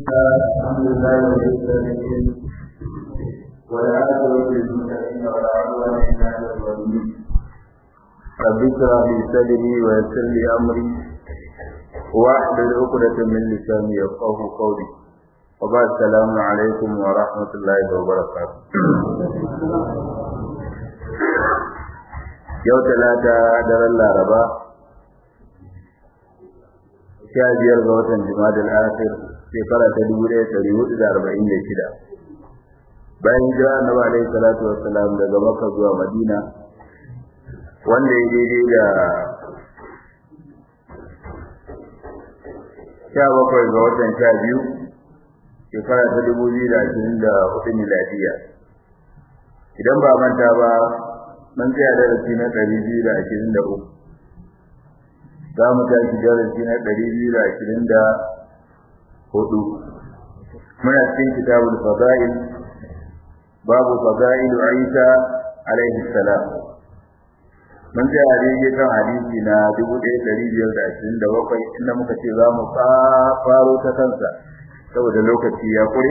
الحمد لله رب العالمين والعاقبة للمتقين ولا عدوان إلا على الظالمين رب اشرح لي صدري ويسر لي أمري واحلل عقدة من لساني يفقه قولي وبعد السلام عليكم ورحمة الله وبركاته yau talata daren laraba sha biyar ga watan jimadal akhir shekara ta dubu ɗaya ɗari hudu da arba'in da shida bayan hijira annabi alaihi salatu wassalam daga makka zuwa madina wanda ya daidai da sha bakwai ga watan sha biyu shekara ta dubu biyu da ashirin da hudu miladiya idan ba manta ba mun tsaya darasi na ɗari biyu da ashirin da uku za mu tashi darasi na ɗari biyu da ashirin da hudu muna cikin kitabul fada'il babu fada'il Isa alaihi salam mun tsaya daidai kan hadisi na dubu ɗaya ɗari biyar da ashirin da bakwai inda muka ce za mu faro ta kansa saboda lokaci ya kure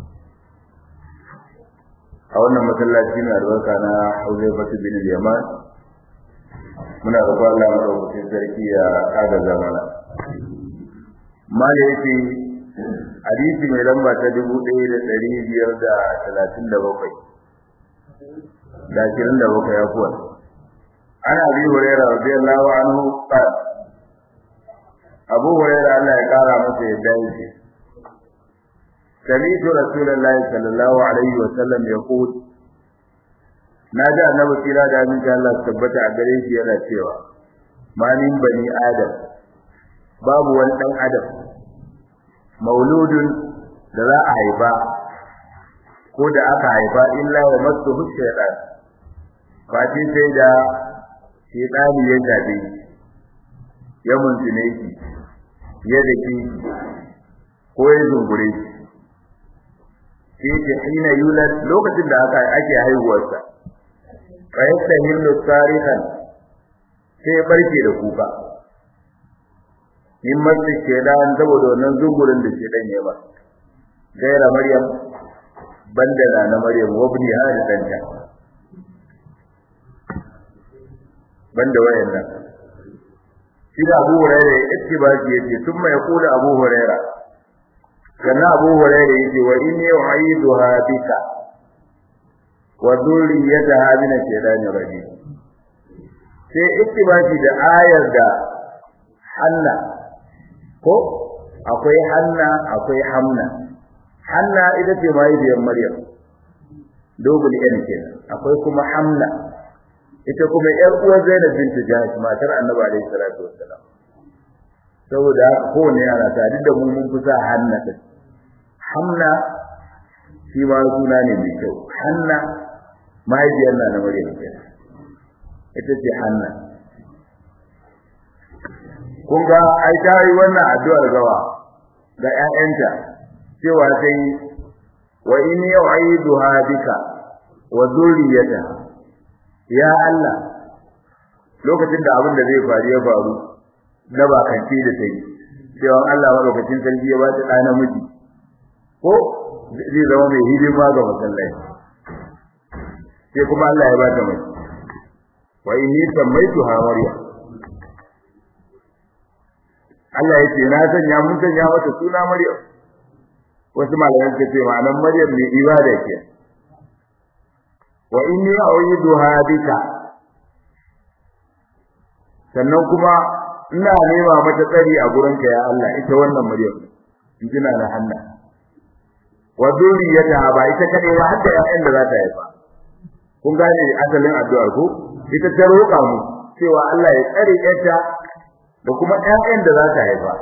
a wannan masallaci mai albarka na Huzaifatu bin Yaman muna roƙon Allah madaukakin sarki ya agaza mana mala yake hadisi mai lamba ta dubu ɗaya da ɗari biyar da talatin da bakwai da ashirin da bakwai ya kuwa ana abi hurairah radiyallahu anhu qala abu hurairah Allah ya kara masa yadda yake سمعت رسول الله صلى الله عليه وسلم يقول نادى النبي صلى الله عليه وسلم tabbata a gare shi yana cewa ma min bani adam babu wani dan adam mauludun da za a haifa ko da aka haifa illa wa masu shaytan fati sai da shaytani ya gabe ya muntune shi ya dake ko ya zungure shi yake hina yulad lokacin da aka ake haihuwarsa fa yastahillu tarihan sai barke da kuka min masu shedan saboda wannan zungurin da shedan ya ba gaira maryam banda da na maryam wabni hada danta banda wayannan shi da Abu Hurairah yake ba shi yake thumma yaqulu Abu Hurairah kana Abu Hurairah yake wa inni u'iduha bika wa dhurriyyataha min ash-shaytani rajim sai ittibaki da ayar da Hanna ko akwai Hanna akwai Hamna Hanna ita ce mahaifiyar Maryam dogul yan kenan akwai kuma Hamna ita kuma yar uwar Zainab bint Jahsh matar Annabi alaihi salatu wassalam saboda kowane ana tare da mu mun kusa Hanna din Hamna shi ma suna ne mai kyau Hanna mahaifiyar na Maryam kenan ita ce Hanna kun ga ai ta yi wannan addu'ar gawa ga ƴaƴanta cewa sai wa inni u'iduha bika wa dhurriyyata ya Allah lokacin da abin da zai faru ya faru na bakanci da sai cewa Allah madaukakin sarki ya ba ta ɗa namiji ko zai zama mai hidima ga masallaci sai kuma Allah ya ba ta mai wa inni sammaituha maryam Allah ya ce na sanya mun sanya mata suna maryam wasu malaman ce ma'anar maryam ne ibada ke wa inni a'uduha bika sannan kuma ina nema mata tsari a gurinka ya Allah ita wannan maryam in kina da hanna wa zuriyata ba ita kade ba hadda ƴaƴan da za ta haifa kun gane asalin addu'ar ko ita ta roƙa mu cewa Allah ya tsare ƴarta da kuma ƴaƴan da za ta haifa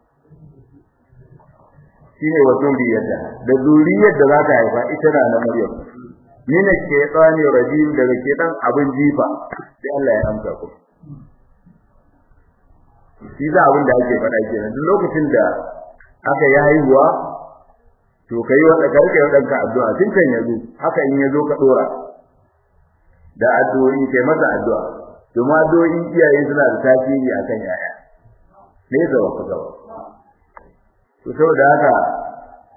shine wa zuriyata da zuriyar da za ta haifa ita na na Maryam mina shaytani rajim daga shedan abin jifa sai Allah ya amsa ku shi da abin da ake faɗa kenan duk lokacin da aka yi haihuwa to kai wa karka yi danka addu'a tun kan yazo haka in yazo ka dora da addu'o'i kai masa addu'a kuma addu'o'i iyaye suna da tasiri akan yaya ne da wata gaba to saboda haka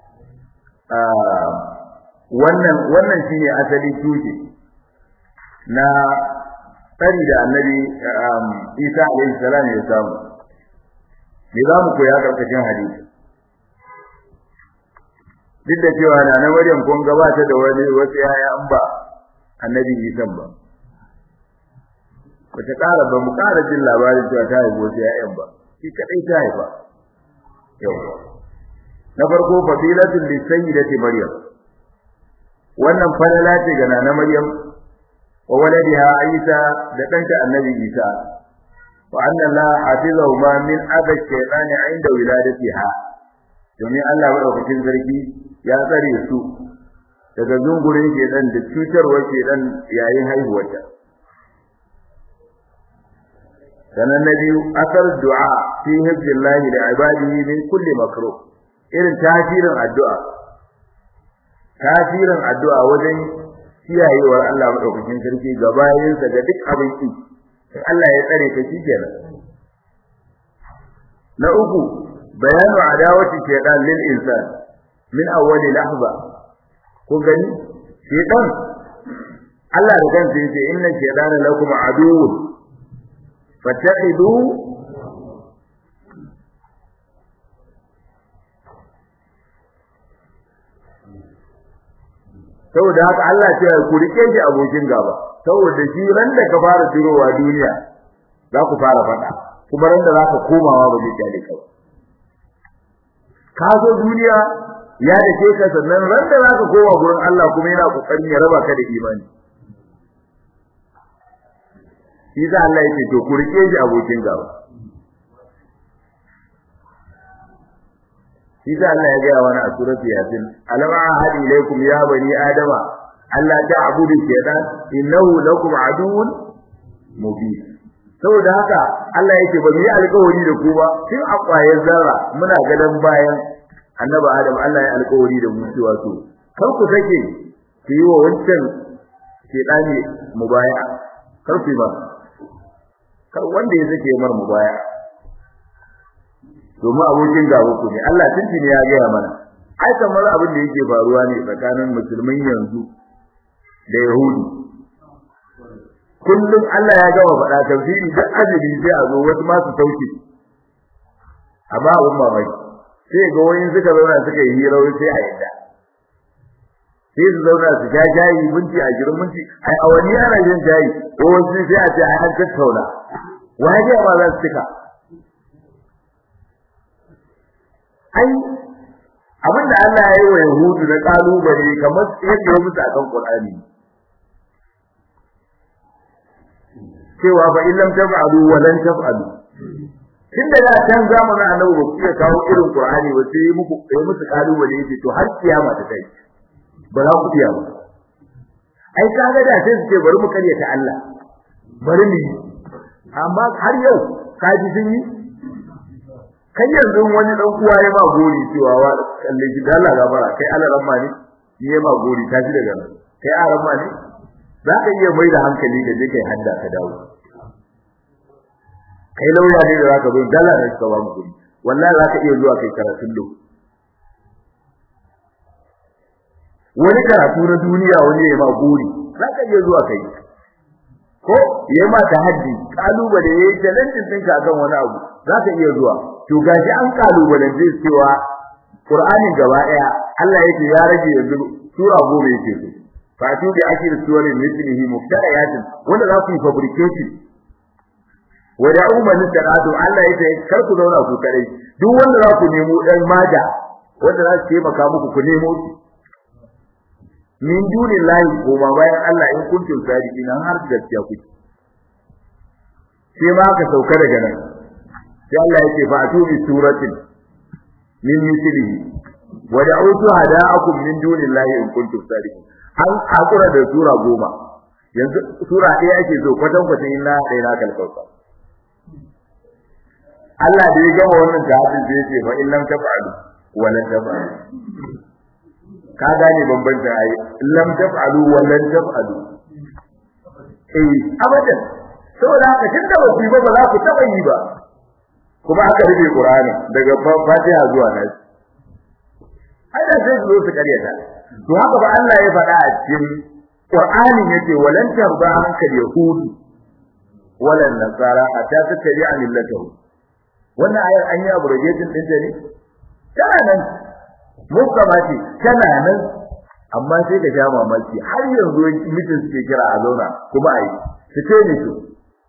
wannan wannan shine asali tushe na tsari da annabi Isa alaihi salam ya samu me za mu koya karkashin hadisi duk da cewa na na Maryam kun gabata da wani wasu yaya an ba annabi Isa ba wata ƙara ba mu ƙara jin labarin cewa ta haifi wasu yayan ba shi kadai ta haifa yau na farko fadilatul lisayyidati Maryam wannan falala ce ga nana Maryam wa waladiha Isa da ɗanta annabi Isa wa anna Allah hafizahu ma min adha shaytani inda wiladatiha domin Allah madaukakin sarki ya tsare su daga zungurin shedan da cutarwar shedan yayin haihuwarta sanan na biyu asar du'a fi hibbillahi da ibadihi min kulli makruh irin tasirin addu'a tasirin addu'a wajen kiyayewar Allah madaukakin sarki ga bayinsa ga duk abin ki Allah ya tsare ka kenan na uku bayanu adawati shaytan lil insan min awwali lahza ko gani shaytan Allah da kansa yace inna shaytana lakum aduwwun fattaqidu saboda haka Allah ce ku rike shi abokin gaba saboda shi ran da ka fara tirowa duniya za ku fara fada kuma ran da za ka komawa ba zai kyale ka ba ka zo duniya ya dake ka sannan ran da za ka koma gurin Allah kuma yana kokarin ya raba ka da imani shi za Allah yake to ku rike shi abokin gaba shi za Allah ya gaya wani a surati yasin alam ahadi ilaykum ya bani adama Allah ta'budu shaytan innahu lakum aduwwun mubin saboda haka Allah yake ba mu yi alƙawari da ku ba tun a ƙwayar zarra muna gadan bayan annabi Adam Allah ya alƙawari da mu cewa to kar ku sake ku yi wa wancan shaytani mubaya kar ku ba kar wanda ya sake mar mubaya domin abokin gaba ku ne Allah tuntuni ya gaya mana ai kamar abin da yake faruwa ne tsakanin musulmin yanzu da yahudi kullum Allah ya gama faɗa tafsiri duk azumi sai a zo wasu masu sauki amma abin mamaki sai ga wani suka zauna suka yi hira sai a yadda sai su zauna su ja jayi minti a girin minti ai a wani ana yin jayi ko wasu sai a ce ai an tattauna wani ma za su cika ai abinda Allah ya yi wa Yahudu na kalubale kamar yadda ya musu akan Qur'ani cewa fa illam taf'alu wa lan taf'alu tun daga can zamanin Annabi ba ku kawo irin Qur'ani ba sai muku sai musu kalubale yace to har kiyama ta kai ba za ku iya ba ai kaga da sai su ce bari mu karyata Allah bari mu amma har yau kaji sun yi kai yanzu wani dan uwa ya ma gori cewa wa kalle shi Allah gabara kai Allah ramma ne ni ya ma gori ta shi daga nan kai a ramma ne za ka iya mai da hankali da je kai hadda ka dawo kai lauya ne da zaka zo dala ne ka ba mu gori wallahi za ka iya zuwa kai karatun do wani karatu na duniya wani ya ma gori za ka iya zuwa kai ko ya ma tahaddi kalubale yayi challenge ɗinka akan wani abu za ka iya zuwa to gashi an kalubalance cewa Qur'anin gaba daya Allah yake ya rage yanzu sura goma yake so fa tu bi akir suwari mithlihi muftariyatin wanda za ku yi fabricating wa da'u man taradu Allah yake kar ku zauna ku kare duk wanda za ku nemo dan maja wanda za su taimaka muku ku nemo shi min dunillahi ko ma bayan Allah in kuntum sadiqina har gaskiya kuke sai ma ka sauka daga nan sai Allah yake fa atubi suratin min mithlihi wa da'u hada'akum min dunillahi in kuntum sadiqin an hakura da sura goma yanzu sura ɗaya ake so kwatan kwatan inna ɗaya na kalkauka Allah da ya gama wannan jihadin da yake fa in lam taf'alu wa lan taf'alu ka gane bambancin ayi lam taf'alu wa lan taf'alu eh abadan saboda haka tunda ba ku ba ba za ku taba yi ba kuma aka rufe Qur'ani daga Fatiha zuwa Nas ai da gaskiya sai su zo su karyata to haka ba Allah ya faɗa a cikin Qur'ani yace walan tarba hankal yahud walan nasara hatta tattabi'a millatahum wannan ayar an yi abrogation din ta ne tana nan musamman ce tana nan amma sai ka sha mamaki har yanzu mutum suke kira a zauna kuma a yi su ce ne su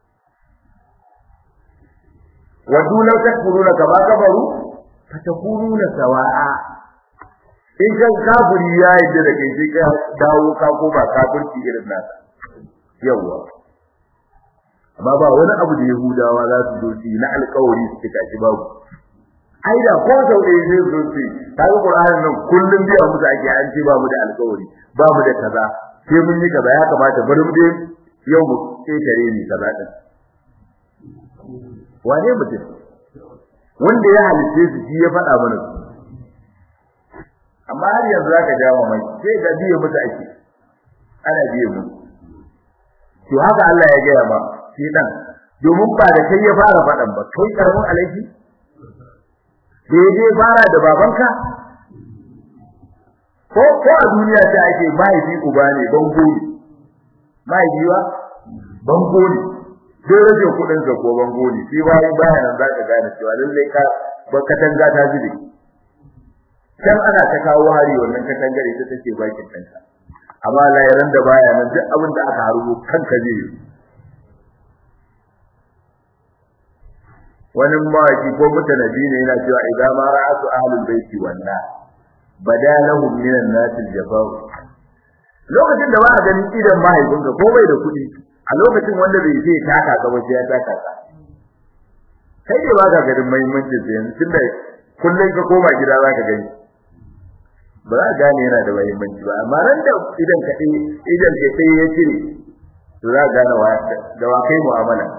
wadu law takfuruna kama kafaru fatakununa sawa'a in kan kafiri ya yi da kai sai ka dawo ka koma kafirci irin nasa yawa amma ba wani abu da yahudawa za su zo su na alƙawari su cika shi babu ai da ko sau ɗaya zai zo su ta ga Qur'anin nan kullum biya musu ake an ce ba mu da alƙawari ba mu da kaza sai mun yi kaza ya kamata bari mu dai yau mu ƙetare ni kaza din wane mutum wanda ya halice su shi ya faɗa mana su amma har yanzu zaka ja mai sai ga biye musu ake ana biye mu to haka Allah ya gaya ma shi dan domin ba da kai ya fara faɗan ba kai karamin alaiki daidai fara da babanka ko ko a duniya ta ake mahaifi uba ne bango ne mahaifi wa bango ne sai rage kudin sa ko bango ne sai bayan bayan nan zaka gane cewa lalle ka ba katanga ta zube can ana ta kawo hari wannan katangar ita take bakin kanka amma layaran da baya nan duk abin da aka harubo kanka zai yi wani mawaki ko mutanabi ne yana cewa idan ma ra'atu ahlul baiti wanna badalahum minan nasil jafa'u lokacin da ba a ganin idan mahaifinka ko bai da kuɗi a lokacin wanda bai sai taka ka ba sai ya taka ka kai ne ba ka ganin muhimmancin sa yanzu tunda kullum ka koma gida za ka gani ba za ka gane yana da muhimmanci ba amma ran da idan ka idan ka sai ya cire to za ka gane wa da wa kai mu'amala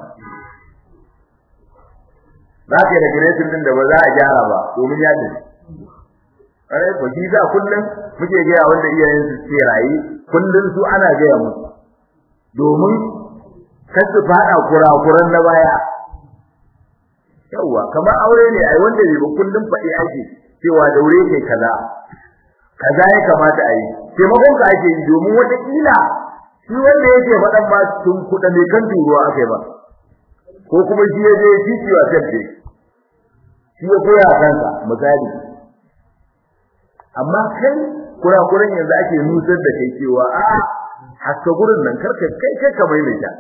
za ka yi regulatin din da ba za a gyara ba domin ya tafi ƙwarai ko shi za kullum muke gaya wanda iyayen su ce rayu kullum su ana gaya musu domin kar su faɗa kurakuran na baya yawwa kamar aure ne ai wanda bai ba kullum faɗi ake cewa daure kai kaza kaza ya kamata a yi taimakon ka ake yi domin wata kila shi wanda yake faɗan ma tun kuɗa mai kan turuwa aka yi ba ko kuma shi ya je titi wa sabbe shi ya koya kansa misali amma kai kurakuran yanzu ake nusar da kai cewa a haska gurin nan karka kai kai ka maimaita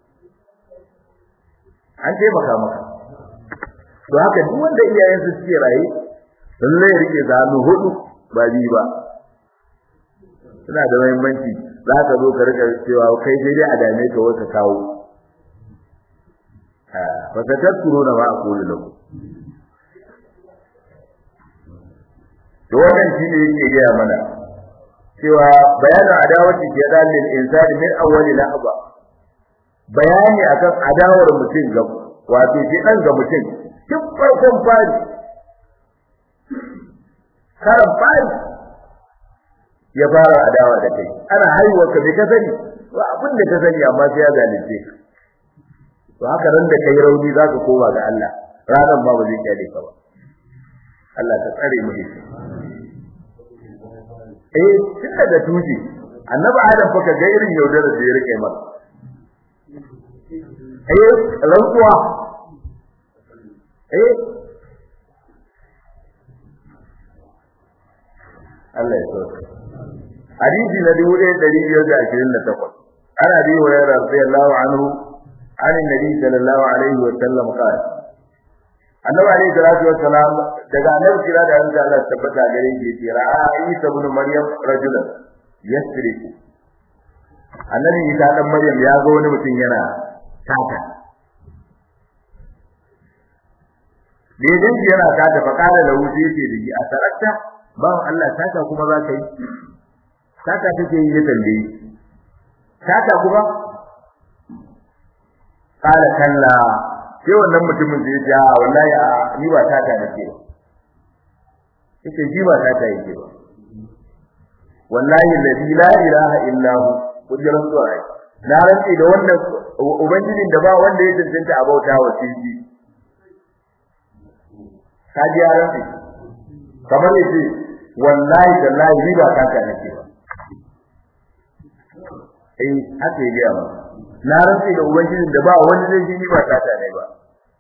an taimaka maka to haka duk wanda iyayensu suke raye lalle ya rike zanu hudu ba bi ba suna da muhimmanci za ka zo ka rika cewa kai sai dai a dame ka wata kawo fa tadkuruna ma aqulu lakum to wannan shine yake gaya mana cewa bayanin adawati ke dalil insani min awwali lahaba bayani akan adawar mutum ga wato shi dan ga mutum duk farkon fari karan fari ya fara adawa da kai ana haihuwa ka bai ka sani ba abin da ka sani amma sai ya zalunce ka to haka ran da kai rauni zaka koma ga Allah ranan ba ba zai kyale ka ba Allah ta tsare mu da eh tun daga tuji annabi adam fa ka ga irin yaudarar da ya rike masa eh rantsuwa eh Allah ya so hadisi na dubu ɗaya ɗari biyar da ashirin da takwas ana bi wa yara radiyallahu anhu an nabi sallallahu alaihi wa sallam qala annabi alaihi salatu wa salam daga annabi kira da Allah Allah tabbata gare shi yace ra'a Isa ibn Maryam rajulan yasriku annabi Isa dan Maryam ya ga wani mutum yana tata Daidan shi yana tata fa kana da wuce yake da shi a tarakta ba Allah tata kuma za ka yi tata take yi ya tambaye tata kuma kala kalla sai wannan mutumin zai ja wallahi a ni ba tata nake ba yake ji ba tata yake ba wallahi alladhi la ilaha illa hu kujiran zuwa na rantsi da wannan ubangijin da ba wanda ya tantance a bauta wa shi ka ji rantsi kamar yace wallahi tallahi ni ba kaka nake ba eh haka ya ba na rantsi da ubangijin da ba wani zai ji ni ba kaka ne ba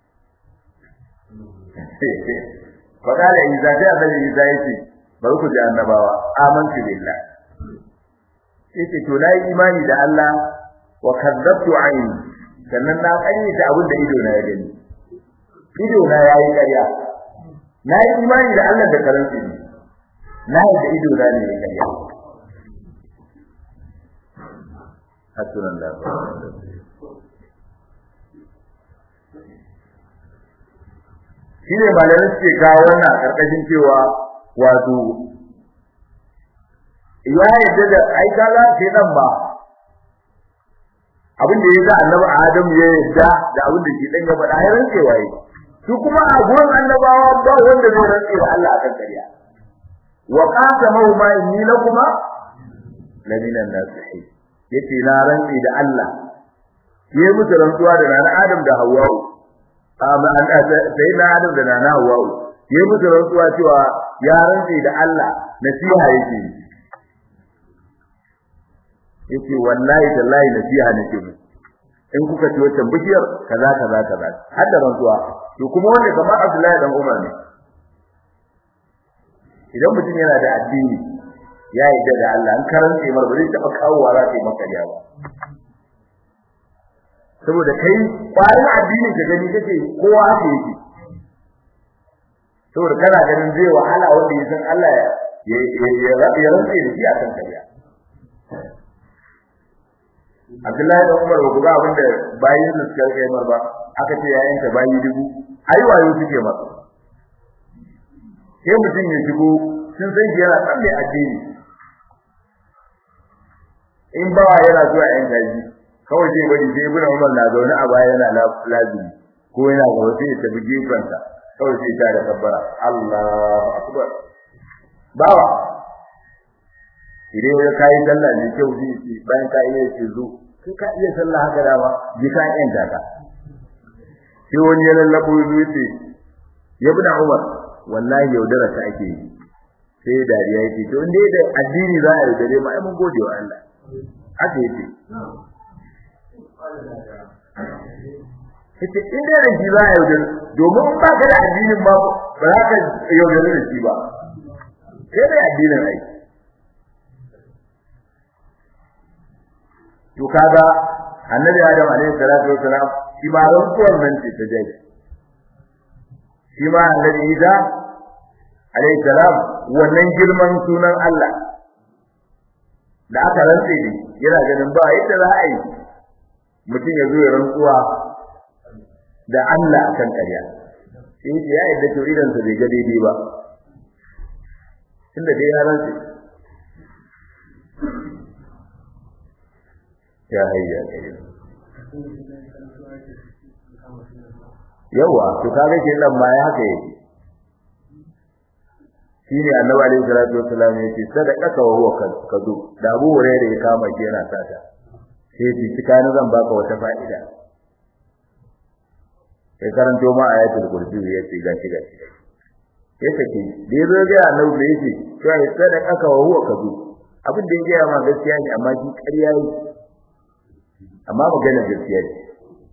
fakala isa sai annabi isa yace bari ku ji annabawa amantu billah yace to nayi imani da Allah wa kadzabtu aini sannan na kanyata abin da ido na ya gani ido na yayi ƙarya na yi imani da Allah da karanci ne na yi da ido na ne ya ƙarya hasunan da shi ne malamai suke kawo wannan a ƙarƙashin cewa wato ya yadda da ai kaga sai nan ba abin da ya sa annabi Adam ya yadda da abin da shi dan ya faɗa ya rantsewa yi su kuma a gurin annabawa ba wanda zai rantse da Allah akan ƙarya wa qasamahu ma inni lakuma la minan nasihin yace na rantse da Allah yayi musu rantsuwa da nana Adam da Hawwa amma an sai na Adam da nana Hawwa yayi musu rantsuwa cewa ya rantse da Allah nasiha yake yace wallahi tallahi nasiha nake mu in kuka ci wancan bishiyar kaza kaza kaza har da rantsuwa to kuma wanda kamar Abdullahi dan Umar ne idan mutum yana da addini ya yarda da Allah an karanta mar ba zai taba kawowa za ta yi maka riya ba saboda kai kwarin addini ka gani kake kowa haka yake saboda kana ganin zai wahala wanda ya san Allah ya ya ya rantsa da shi akan kariya Abdullahi da Umar ba ga abin da bayin da suka kai mar ba aka ce yayin ta bayi dubu ai wayo suke masa sai mutum ya shigo sun san shi yana tsalle addini in ba yana zuwa yan gaji kawai sai bari sai ibn Umar na zaune a baya yana lazimi ko yana ga wasu ya tafi gefensa kawai sai ta da kabbara Allahu akbar bawa idan ya kai sallah ne kyau zai ce bayan ka iya ce zo kai ka iya sallah haka dama ji ka yan daka sai wani ya lallabo ya ce ya bi da Umar wallahi yaudara ta ake yi sai dariya yake to inda da addini za a yaudare mu ai mun gode wa Allah haka yake Ita inda da shi za a yaudare domin in ba ka da addinin ba ba za ka yaudare da shi ba sai da addinin ai to kaga annabi Adam alaihi salatu wasalam shi ma rantsuwar nan ce ta jai shi ma annabi Isa alaihi salam wannan girman sunan Allah da aka rantse ne yana ganin ba yadda za a yi mutum ya zo ya rantsuwa da Allah akan ƙarya sai ya yadda to idan sa bai ga daidai ba tunda dai ya rantse ya hayya yawa to kaga ke nan ma ya haka yake shine annabi alaihi salatu wassalam yake sadaqaka wa huwa kadu da Abu Hurairah ya kama shi yana sata sai ji cikani zan baka wata fa'ida sai karanto ma ayatul kursi ya ce gashi gashi ya sake da yazo ga annabi da yake sai sadaqaka wa huwa kadu abin da yake ma gaskiya ne amma shi ƙarya ne amma magana gaskiya ce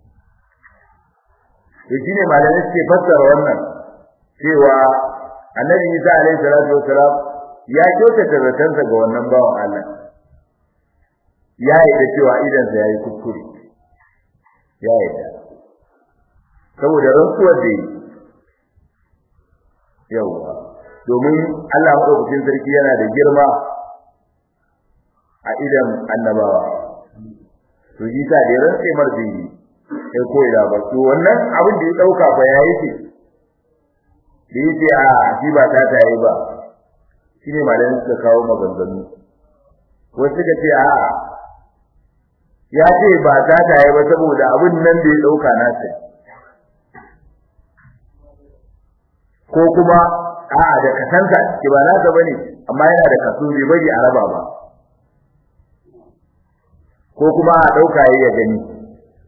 to shine malamai suke fassara wannan cewa annabi Isa alaihi salatu wasalam ya kyautata zatansa ga wannan bawan Allah ya yi da cewa idan sa yayi kuskure ya yi da saboda rantsuwar da yi yawa domin Allah madaukakin sarki yana da girma a idan annabawa to ji ta da rantsa marjini sai koyi da ba to wannan abin da ya dauka fa yayi ce da yake a shi ba ta tayi ba shine malamin suka kawo maganganu wasu suka ce a ya ce ba ta tayi ba saboda abin nan da ya dauka na sai ko kuma a da kasanta ki ba nasa bane amma yana da kaso bai bari a raba ba ko kuma a dauka yayi ya gani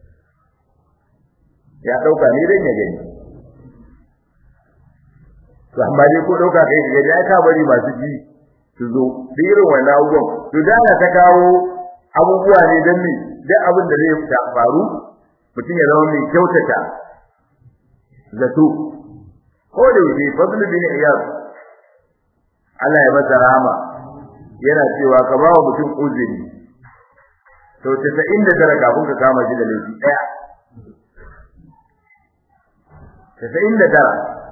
ya dauka ne dan ya gani to amma dai ko dauka kai ga ya ka bari masu ji su zo da irin wannan abubuwan to da ta kawo abubuwa ne dan me duk abin da zai ta faru mutum ya zama mai kyautata zato ko da yake fadlu bin iyad Allah ya masa rahama yana cewa ka ba wa mutum uzuri to 99 kafin ka kama shi da laifi daya 99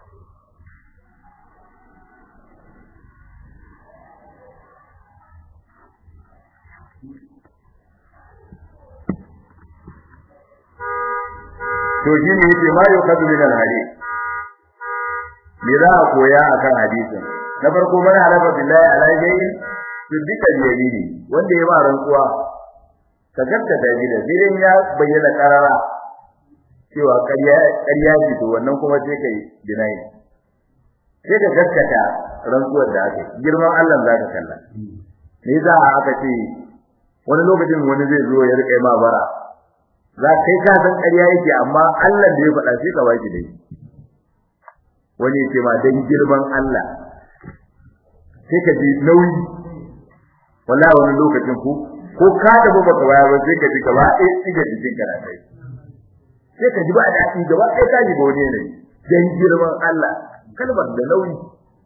to shi ne yake ma yau kadu min al-hadith me za a koya akan hadisin na farko mana halafa billahi ala shay'in to duka yamini wanda ya ba rantsuwa ka gaskata da shi da zirin ya bayyana karara cewa ƙarya ƙarya ce to wannan kuma sai kai dinayi sai ka gaskata rantsuwar da aka girman Allah za ka kalla me za a aka ce wani lokacin wani zai zo ya rike ma bara za kai ka san ƙarya yake amma Allah da ya faɗa sai ka baki dai wani ya ce ma dan girman Allah sai ka ji nauyi wallahi wani lokacin ku ko ka da ba ka baya ba sai ka ji gaba ɗaya tsiga jikin ka na kai sai ka ji ba daɗi gaba ɗaya ka ji ba wani ne dan girman Allah kalmar da nauyi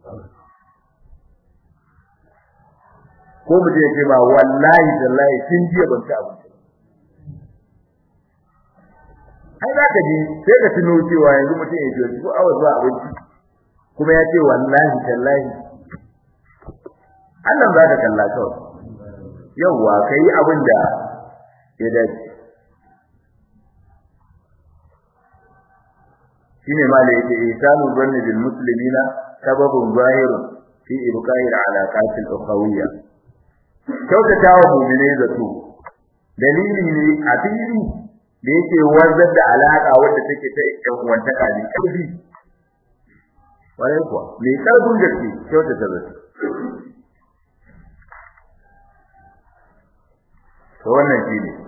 ko mutum ya ce ma wallahi tallahi kin jiya ban ci abinci ai za ka ji sai ka tuno cewa yanzu mutum ya ce ko awa zuwa abinci kuma ya ce wallahi tallahi Allah za ka kalla kawai yawwa kai abin da ya dace shine ma da yake ihsanu zanni bil muslimina sababun zahirun fi ibqa'i al alaqat al ukhawiyya kyautata wa mu'mine zato dalili ne a fili da yake wanzar da alaka wadda take ta ɗan uwantaka ne ƙarfi wai kuwa mai ƙarfin gaske kyautata zato to wannan shi ne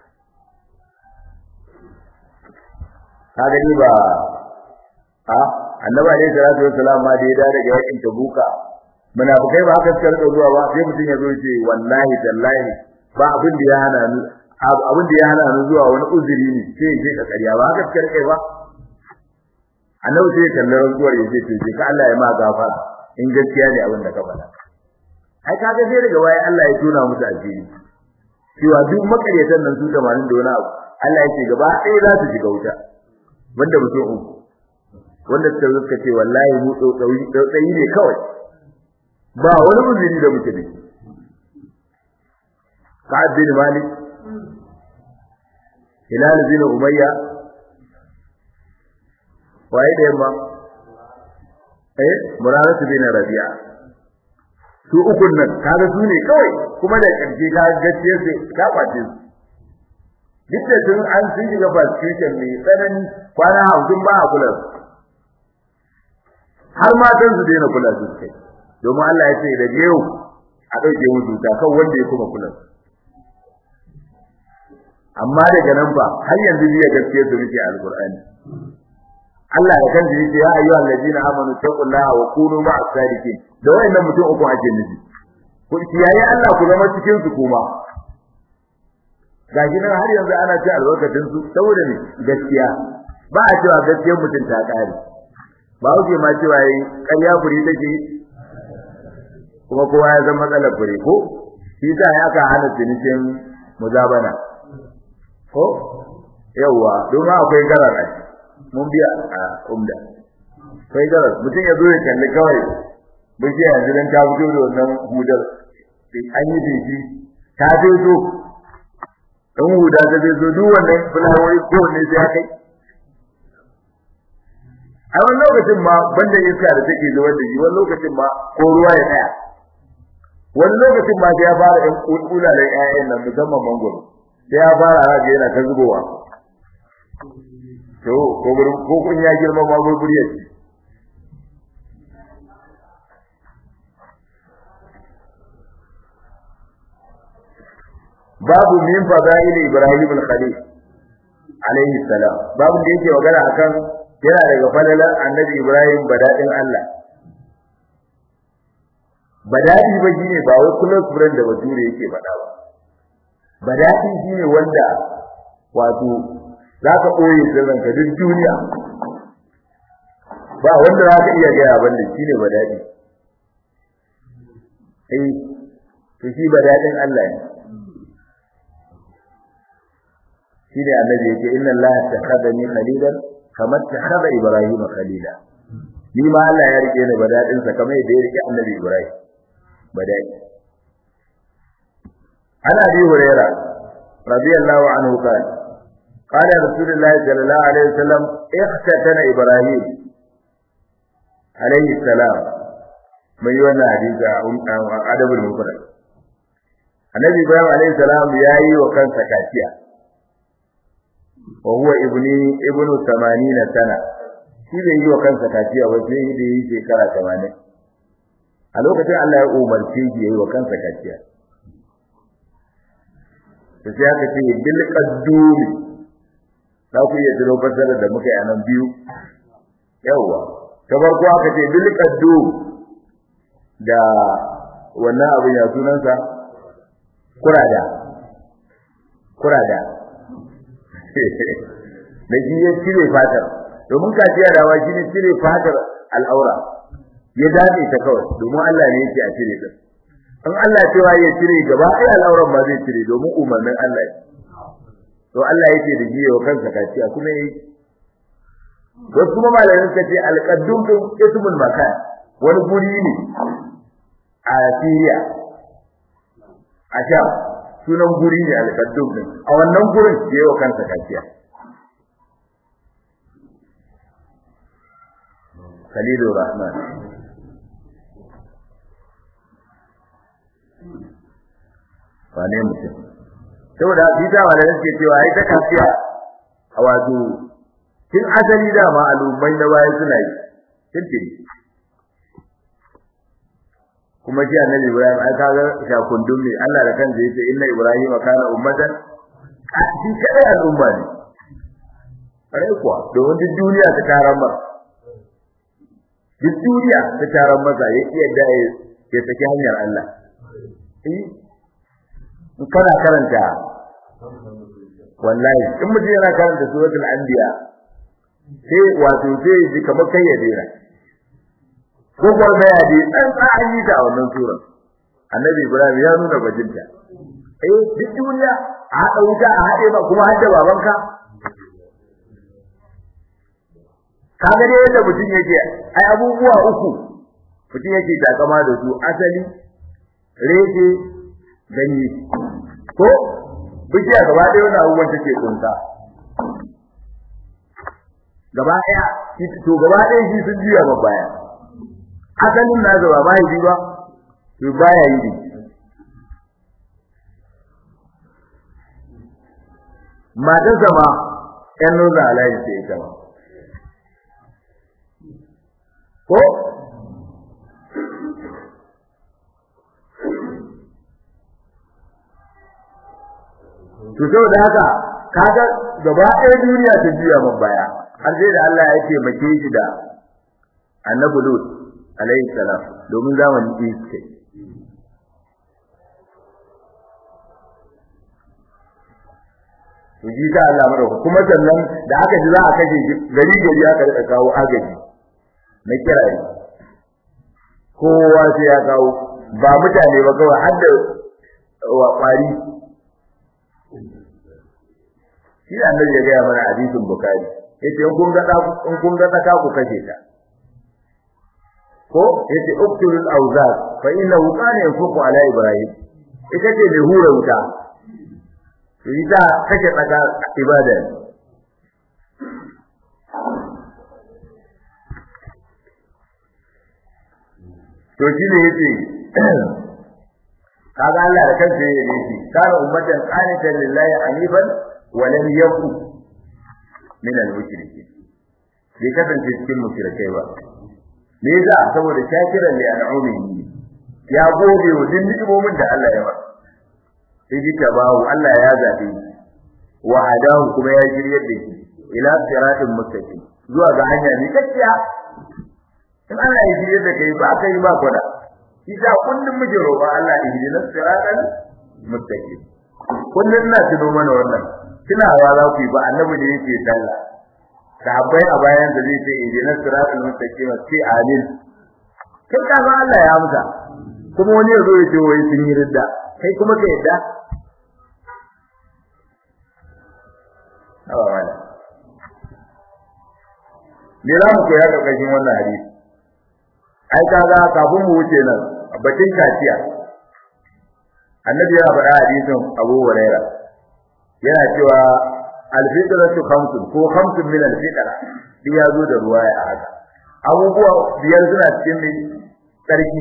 ka gani ba a annabi alaihi salatu wassalam ma da ya dawo daga yakin tabuka munafikai ba haka suka rika zuwa ba sai mutum ya zo ce wallahi tallahi ba abin da ya hana ni abin da ya hana ni zuwa wani uzuri ne sai je ka ƙarya ba haka suka rika ba annabi sai ya kalli rantsuwar ya ce ce ka Allah ya ma gafara in gaskiya ne abin da ka faɗa ai kaga sai daga baya Allah ya tona musu asiri cewa duk makaryatan nan su 80 da wani abu Allah ya ce gaba ɗaya za su shiga wuta wanda mutum uku wanda suka zo suka ce wallahi mu tsautsayi ne kawai ba wani uzuri da muke da shi Sa'ad bin Malik Hilal bin Umayya waye da yamma eh Muraratu bin Rabi'a su ukun nan kaga su ne kawai kuma da ƙarshe ka gaskiya sai ka kwace su duk da sun an sun shiga frustration mai tsanani kwana hamsin ba a kula su har matan su daina kula su kai domin Allah ya ce da yau a ɗauke musu ta kan wanda ya kuma kula su amma daga nan ba har yanzu biya gaskiya su muke alqur'ani Allah da kansa yace ya ayyuhal ladina amanu taqullaha wa kunu ma'as sadiqin da wayannan mutum uku ake nufi ku kiyaye Allah ku zama cikin su kuma gashi nan har yanzu ana ci albarkatun su saboda ne gaskiya ba a cewa gaskiyar mutum ta kare ba wuce ma cewa yi ƙarya fure take kuma kowa ya zama matsalar fure ko shi sa ya aka hana cinikin muzabana ko yawwa domin akwai garar a mun biya a umda akwai garar mutum ya zo ya kalli kawai bishiya yanzu dan ta fito da wannan hudar an yi dinki ta fito in huda ta zai zo duk wannan fulawoyi ko ne sai kai a wani lokacin ma banda iska da take zuwa da shi wani lokacin ma ko ruwa ya tsaya wani lokacin ma sai ya fara ɗan kula da ƴaƴan nan musamman mangoro sai ya fara haka yana ta zubowa to ko gurin ko kun ya girma ma gurburi ya ce babu min fadail ibrahim al-khalil alayhi salam babu da yake magana akan yana daga falalar annabi Ibrahim badadin Allah badadi ba shine ba wai close friend da bature yake faɗa ba badadi shine wanda wato zaka koyi sirrin ka duk duniya ba wanda zaka iya ga abin da shine badadi eh to shi badadin Allah ne shine annabi yake inna allaha takhadani khalilan kama takhada ibrahima khalila ni ma Allah ya rike ni badadin sa kamar yadda ya rike annabi ibrahim badadi ana bi hurayra radiyallahu anhu qala qala rasulullah sallallahu alaihi wasallam ikhtatana ibrahim alaihi salam mai wannan hadisi a adabul mufrad annabi ibrahim alaihi salam yayi wa kansa kaciya wa huwa ibni ibnu 80 sana shi bai yi wa kansa kaciya ba sai da yi shekara 80 a lokacin Allah ya umarce shi yayi wa kansa kaciya to sai aka ce bil qaddumi za ku iya jiro fasara da muka yi nan biyu yawa ta farko aka ce bil qaddum da wannan abin ya sunansa kurada kurada da shi ya cire fatar domin kaciya dawa shi ne cire fatar al'aura ya dace ta kawai domin Allah ne yake a cire ta in Allah cewa ya cire gaba ai al'auran ma zai cire domin umarnin Allah ne to Allah yake da jiya wa kansa kaciya kuma yi wasu kuma malamin suka ce alqaddum din ismul makan wani guri ne a Syria a Sham sunan guri ne alqaddum din a wannan gurin yayi wa kansa kaciya Khalilur Rahman wane mutum saboda bisa wala yake cewa ai ta kafiya a wato tun asali da ma al'ummai na baya suna yi tuntuni kuma shi annabi Ibrahim ai kaga shakundum ne Allah da kansa yace inna Ibrahim kana ummatan a shi kai al'umma ne kare kuwa domin duk duniya ta taron masa duk duniya ta taron masa ya iya da ya saki hanyar Allah eh kana karanta wallahi in mutum yana karanta suratul anbiya sai wato sai ji kamar kai ya dena ko ko da ya ji dan an yi ta a wannan sura annabi ibrahim ya nuna bajinta eh duk duniya a hada wuta a hade ba kuma hadda babanka kaga dai yadda mutum yake ai abubuwa uku mutum yake takama da su asali reke ganye ko bishiya gaba ɗaya wannan abubuwan take kunta gaba ɗaya to gaba ɗaya shi sun juya ba baya asalin na zaba ba yi ba to baya yi ne matan sama ƴan nuna alayi ce ita ma ko to saboda haka kaga gaba ɗaya duniya ta juya man baya har sai da Allah ya taimake shi da Annabi Lut alaihi salam domin zamanin iske to ji ta Allah madauka kuma sannan da aka ji za a kashe shi gari gari aka rika kawo agaji na kirayi kowa sai ya kawo ba mutane ba kawai har da wa kwari shi annabi ya gaya mana hadisin bukhari yace in kun ga in kun ga tsaka ku kashe ta ko yace uqtulul awzat fa innahu kana yanfuqu ala ibrahim ita ce da hura wuta to ita kashe tsaka ibada to shi ne yace kaga Allah da kansa ya yi shi kana ummatan qanitan lillahi anifan wa lam yakun min al-mushrikeen bai kasance cikin mushrikai ba me yasa saboda shakiran li an'umi ya gode wa din ni'imomin da Allah ya masa sai ji tabahu Allah ya zabe wa hadahu kuma ya shiryar da shi ila siratin mustaqim zuwa ga hanya ne kakkiya in ana yi shirye da kai ba kai ba kwada isa kullum muke roƙa Allah ya yi na siratan mustaqim kullum ina tuno mana wannan kina wa za ku yi ba annabi ne yake sallah sahabbai a bayan da zai ce idina siratal mustaqim sai amin kai ka ga Allah ya amsa kuma wani yazo ya ce wai sun yi ridda kai kuma ka yadda awa wala me za mu koya karkashin wannan hadisi ai kaga kafin mu wuce nan bakin kaciya annabi ya faɗa hadisin Abu Hurairah yana cewa alfitratu khamsun ko khamsun min alfitra duk ya zo da ruwaya a haka abubuwa biyar suna cikin mai tsarki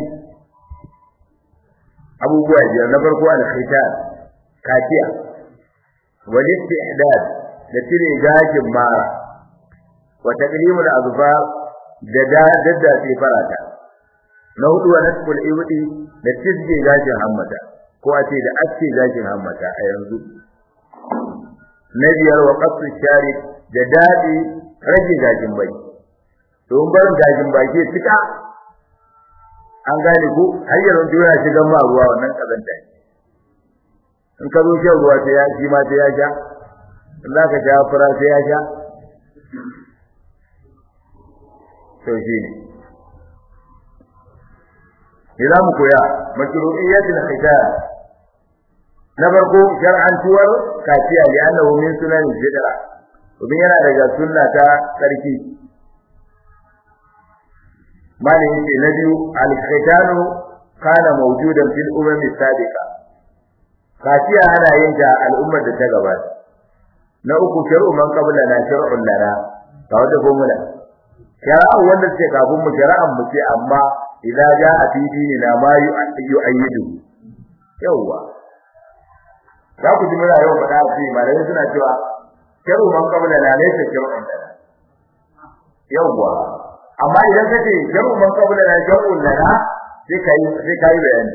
abubuwa biyar na farko al-khitan kaciya wal istihdad da cire gashin mara wa taqlimul azfar da dadda sai farata na hudu wa nasful ibdi da cizge gashin hammata ko a ce da aske gashin hammata a yanzu na biyar wa qasu shari da dadi rage gashin bai don barin gashin baki cika an gane ko har yanzu yana shigan ma ruwa wannan kazanta in ka zo shan ruwa sai ya shi ma sai ya sha in za ka sha fura sai ya sha to shi ne za mu koya mashru'iyyatul khitan na farko shar'antuwar kaciya li annahu min sunan fitra domin yana daga sunna ta sarki malin yake na biyu al-khitanu kana mawjudan fil umam sabiqa kaciya ana yin ta al'ummar da ta gabata na uku shar'u man qabla na shar'un lana ga wata formula shar'an wanda ce kafin mu shar'an mu ce amma idza jaa fi dinina ma yu'ayyidu yawa za ku ji muna yau faɗa a cikin malamai suna cewa sharu man qabla la laysa shar'un lana yawa amma idan kace sharu man qabla la shar'un lana sai kai sai kai bayani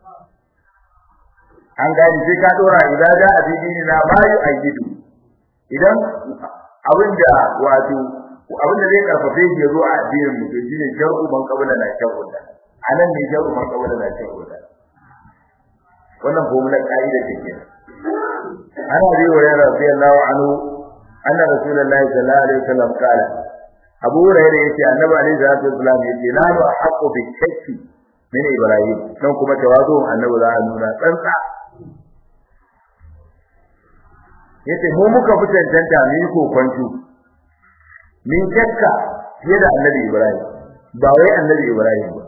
an gani sai ka dora idza jaa fi dinina ma yu'ayyidu idan abinda wato abin da zai karfafe shi zo a addinin mu shine shar'u man qabla la shar'u da anan ne shar'u man qabla la shar'u da wannan formula kaida take ana bi hurairah radiyallahu anhu anna rasulullahi sallallahu alaihi wasallam kala abu hurairah yace annabi alaihi salatu wasallam yace la nu haqqu bi shakki min ibrahim dan kuma tawazu annabi za a nuna tsantsa yace mu muka fi tantanta mu yi kokonto min shakka fiye da annabi Ibrahim ba wai annabi Ibrahim ba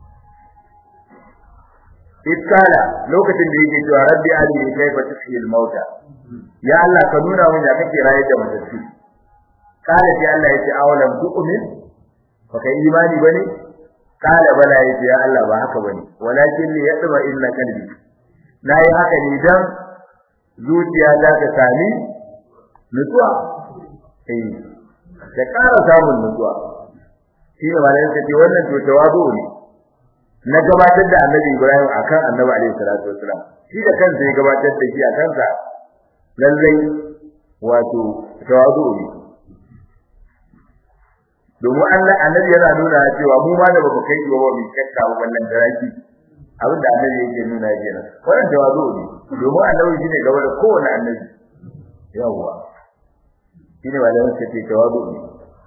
iskala lokacin da yake cewa rabbi arini kaifa tuhyil mauta ya Allah ka nuna mun ya kake raye da matattu kala sai Allah yace awalam tu'min fa kai imani bane kala bala yace ya Allah ba haka bane walakin li yadma inna qalbi nayi haka ne dan zuciya ta ta sami nutsuwa eh da ƙara samun nutsuwa shi ne malayin ce wannan to tawazu ne na gabatar da annabi Ibrahim akan annabi alaihi salatu wasalam shi da kansa ya gabatar da shi a kansa lallai wato tawazu ne domin Allah annabi yana nuna cewa mu ma da baka kai ba mu shakka ba wannan daraki abin da annabi yake nuna kenan wannan tawazu ne domin annabi shine gaba da kowane annabi yawwa shine malamin ce ce tawazu ne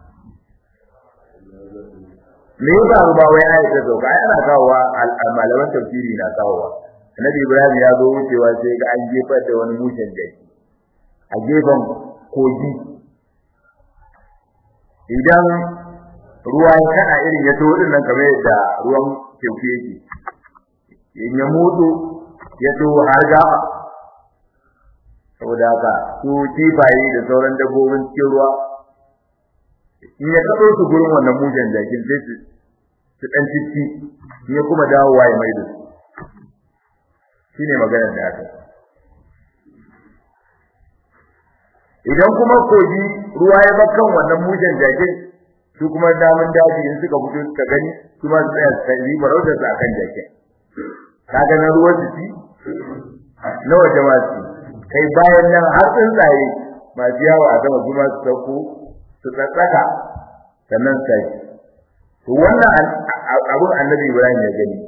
me yasa ba wai ayi ta doka ai ana kawowa malaman tafsiri na kawowa annabi ibrahim ya zo wucewa sai ga an jefar da wani mushen jaki a gefen kogi idan ruwa ya kana irin ya to din nan kamar yadda ruwan teku yake in ya mutu ya to har gaba saboda haka su kifaye da sauran dabbobin cikin ruwa in ya kaɗo su gurin wannan mujan jakin sai su su ɗan cici in ya kuma dawowa ya mai da su shi ne maganar da aka idan kuma kogi ruwa ya bakkan wannan mujan jakin su kuma damun daji in suka fito suka gani su ma su tsaya su kai farautar su akan jakin ka ga na ruwan jiki na waje masu kai bayan nan har tsuntsaye masu yawo a sama su ma su sauko su tsatsaka sannan sai to wannan abun annabi Ibrahim ya gani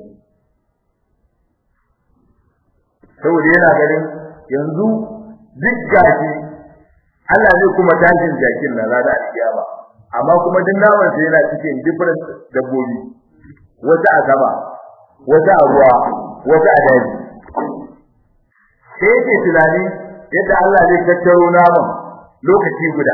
saboda yana ganin yanzu duk gashi Allah ne kuma tashin jakin na rana alkiyama amma kuma duk naman sa yana cikin different dabbobi wata a sama wata a ruwa wata a daji sai yake tunani yadda Allah zai tattaro naman lokaci guda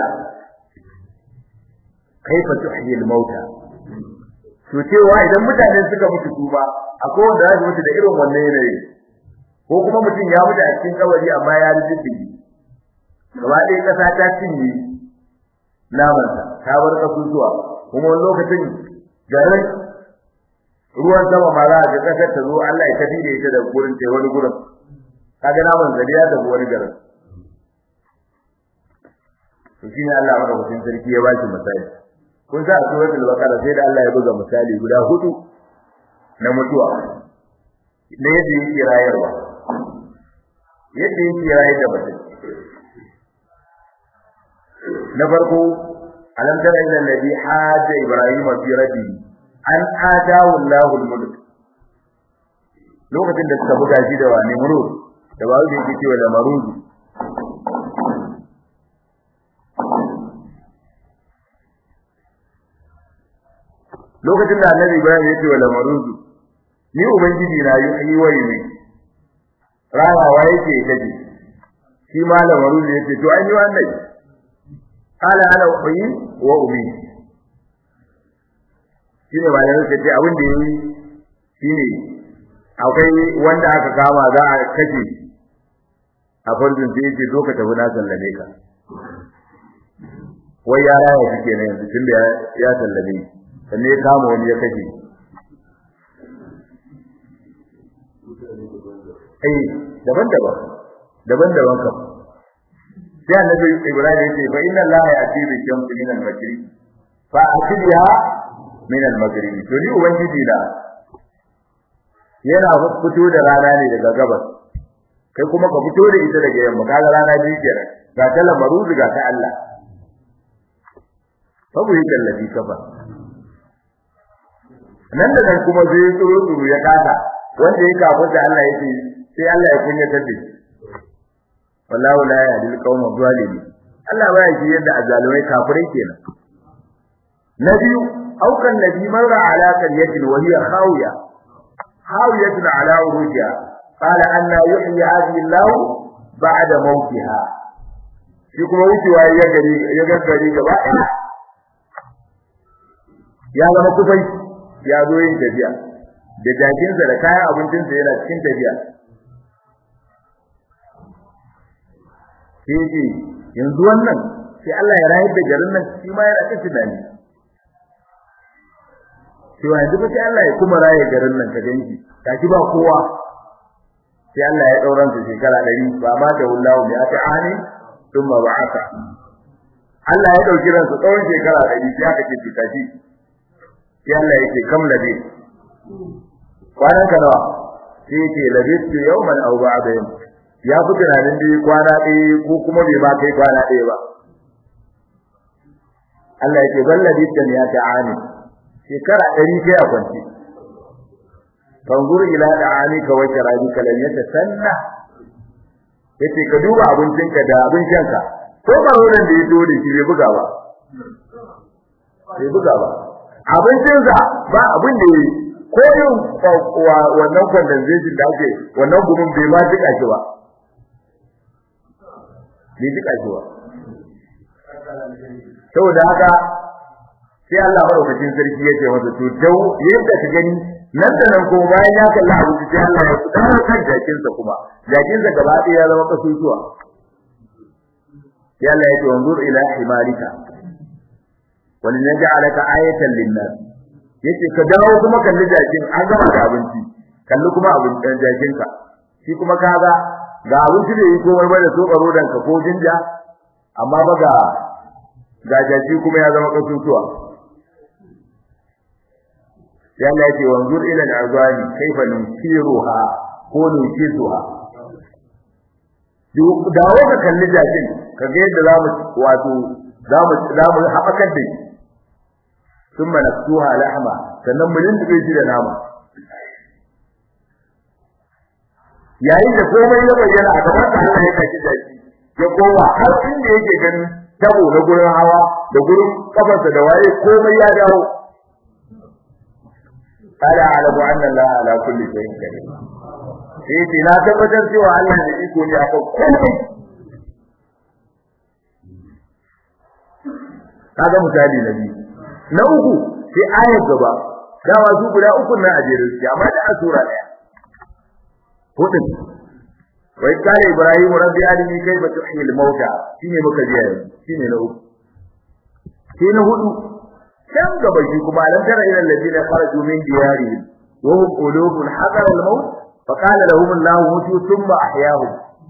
kaifa tuhyil mauta to cewa idan mutane suka mutu kuma akwai wanda za su mutu da irin wannan yanayi ko kuma mutum ya mutu a cikin kabari amma ya rubuce gaba ɗaya ƙasa ta cinye namansa ta bar kasusuwa kuma wani lokacin garin ruwan sama ma za a ga ƙasar ta zo Allah ya tafi da ita da gurin ta wani gurin kaga naman zari ya tafi wani garin to shine Allah madaukakin sarki ya baki misali kun sa a suratul baqara sai da Allah ya buga misali guda hudu na mutuwa da yadda yake rayarwa yadda yake rayar da mutum na farko alam tara ila alladhi haja ibrahima fi rabbi an atahu Allahu al-mulk lokacin da suka buga shi da wani murud da bawo da yake cewa da marudu lokacin da annabi ibrahim ya ce wa lamarudu ni ubangiji na yi wa yi rawawa yake kaje shi ma lamarudu yace to an yi wannan qala ana uyi wa umi shine ba yanzu ce abin da yi shine akwai wanda aka kama za a kace a farjin sai yake zo ka tafi na sallame ka wai ya raya shi kenan yanzu tunda ya sallame sannan ya kama wani ya kashe ai daban-daban daban-daban kam sai annabi Ibrahim ya ce fa inna Allah ya'ti bi shamsi min al-maghrib fa atibiha min al-maghrib to ni ubangiji da yana fito da rana ne daga gabas kai kuma ka fito da ita daga yamma kaga rana biyu kenan ga ta lamaru ga ta Allah babu yake lafi kafa nan da nan kuma zai tsoro tsoro ya kasa wanda ya kafa da Allah yake sai Allah ya kunya tace wallahu la yahdil qawma zalimin Allah baya shi yadda azalimai kafirai kenan na biyu aukan nabi marra ala qaryatin wa hiya khawiya khawiyatun ala urujiha qala anna yuhyi hadhihi Allah ba'da mawtiha shi kuma wucewa ya gari ya gaggari gaba ya zama kufai ya zo yin tafiya da jakinsa da kayan abincinsa yana cikin tafiya sai ce yanzu wannan sai Allah ya rayar da garin nan shi ma yana ta tunani sai wa yanzu sai Allah ya kuma raye garin nan ka ganki kashi ba kowa sai Allah ya dauran su shekara 100 ba ma da wallahu bi ata ani thumma ba'atha Allah ya dauki ransa tsawon shekara 100 sai aka ce kashi sai Allah yake kam labi kwanan ka nawa sai yake labistu yawman aw ba'da yawm ya fi tunanin dai kwana ɗaya ko kuma bai ma kai kwana ɗaya ba Allah yake bal labistu ya ta'ani shekara ɗari sai a kwance fanzur ila da'anika wa sharabika lam yatasanna yace ka duba abincinka da abin shanka ko barolan da ya zo da shi bai buga ba bai buga ba abincinsa ba abin da yi ko yin wannan condensation da ake wannan gumin bai ma jika shi ba bai jika shi ba saboda haka sai Allah madaukakin sarki ya ce masa to dau yadda ka gani nan da nan kuma bayan ya kalla abinci sai Allah ya fita kan jakinsa kuma jakinsa gaba ɗaya ya zama kasusuwa sai Allah ya ce wanzur ila himalika wani na ja'alaka ayatan linnas yace ka dawo kuma kalli jakin an gama da abinci kalli kuma abin jakin ka shi kuma kaga ga abinci da yi komai ba da so karo dan ka ko jinja amma ba ga ga jaki kuma ya zama kasusuwa sai Allah yake wanzur ila al-azwani kaifa nusiruha ko nusisuha dawo ka kalli jakin ka ga yadda zamu wato zamu zamu haɓakar da shi thumma naksuha lahma sannan mu lindube shi da nama yayin da komai ya bayyana a gaban da Allah ya kaci da shi ya koma har inda yake ganin tabo na gurin hawa da gurin kafarsa da waye komai ya dawo قال أعلم أن الله على كل شيء قدير sai ce na tabbatar cewa Allah da iko ne akan komai kaga misali na biyu na uku sai ayar gaba dama su guda uku na ajere su amma da sura daya hudin wai kare ibrahim rabbi alimi kaifa tuhyi al-mauta shine muka ji yanzu shine na uku sai na hudu can gaba shi kuma alam tara ila alladhina kharaju min diyarihim wa hum qulubun hadara al-maut fa qala lahum allah mutu thumma ahyahum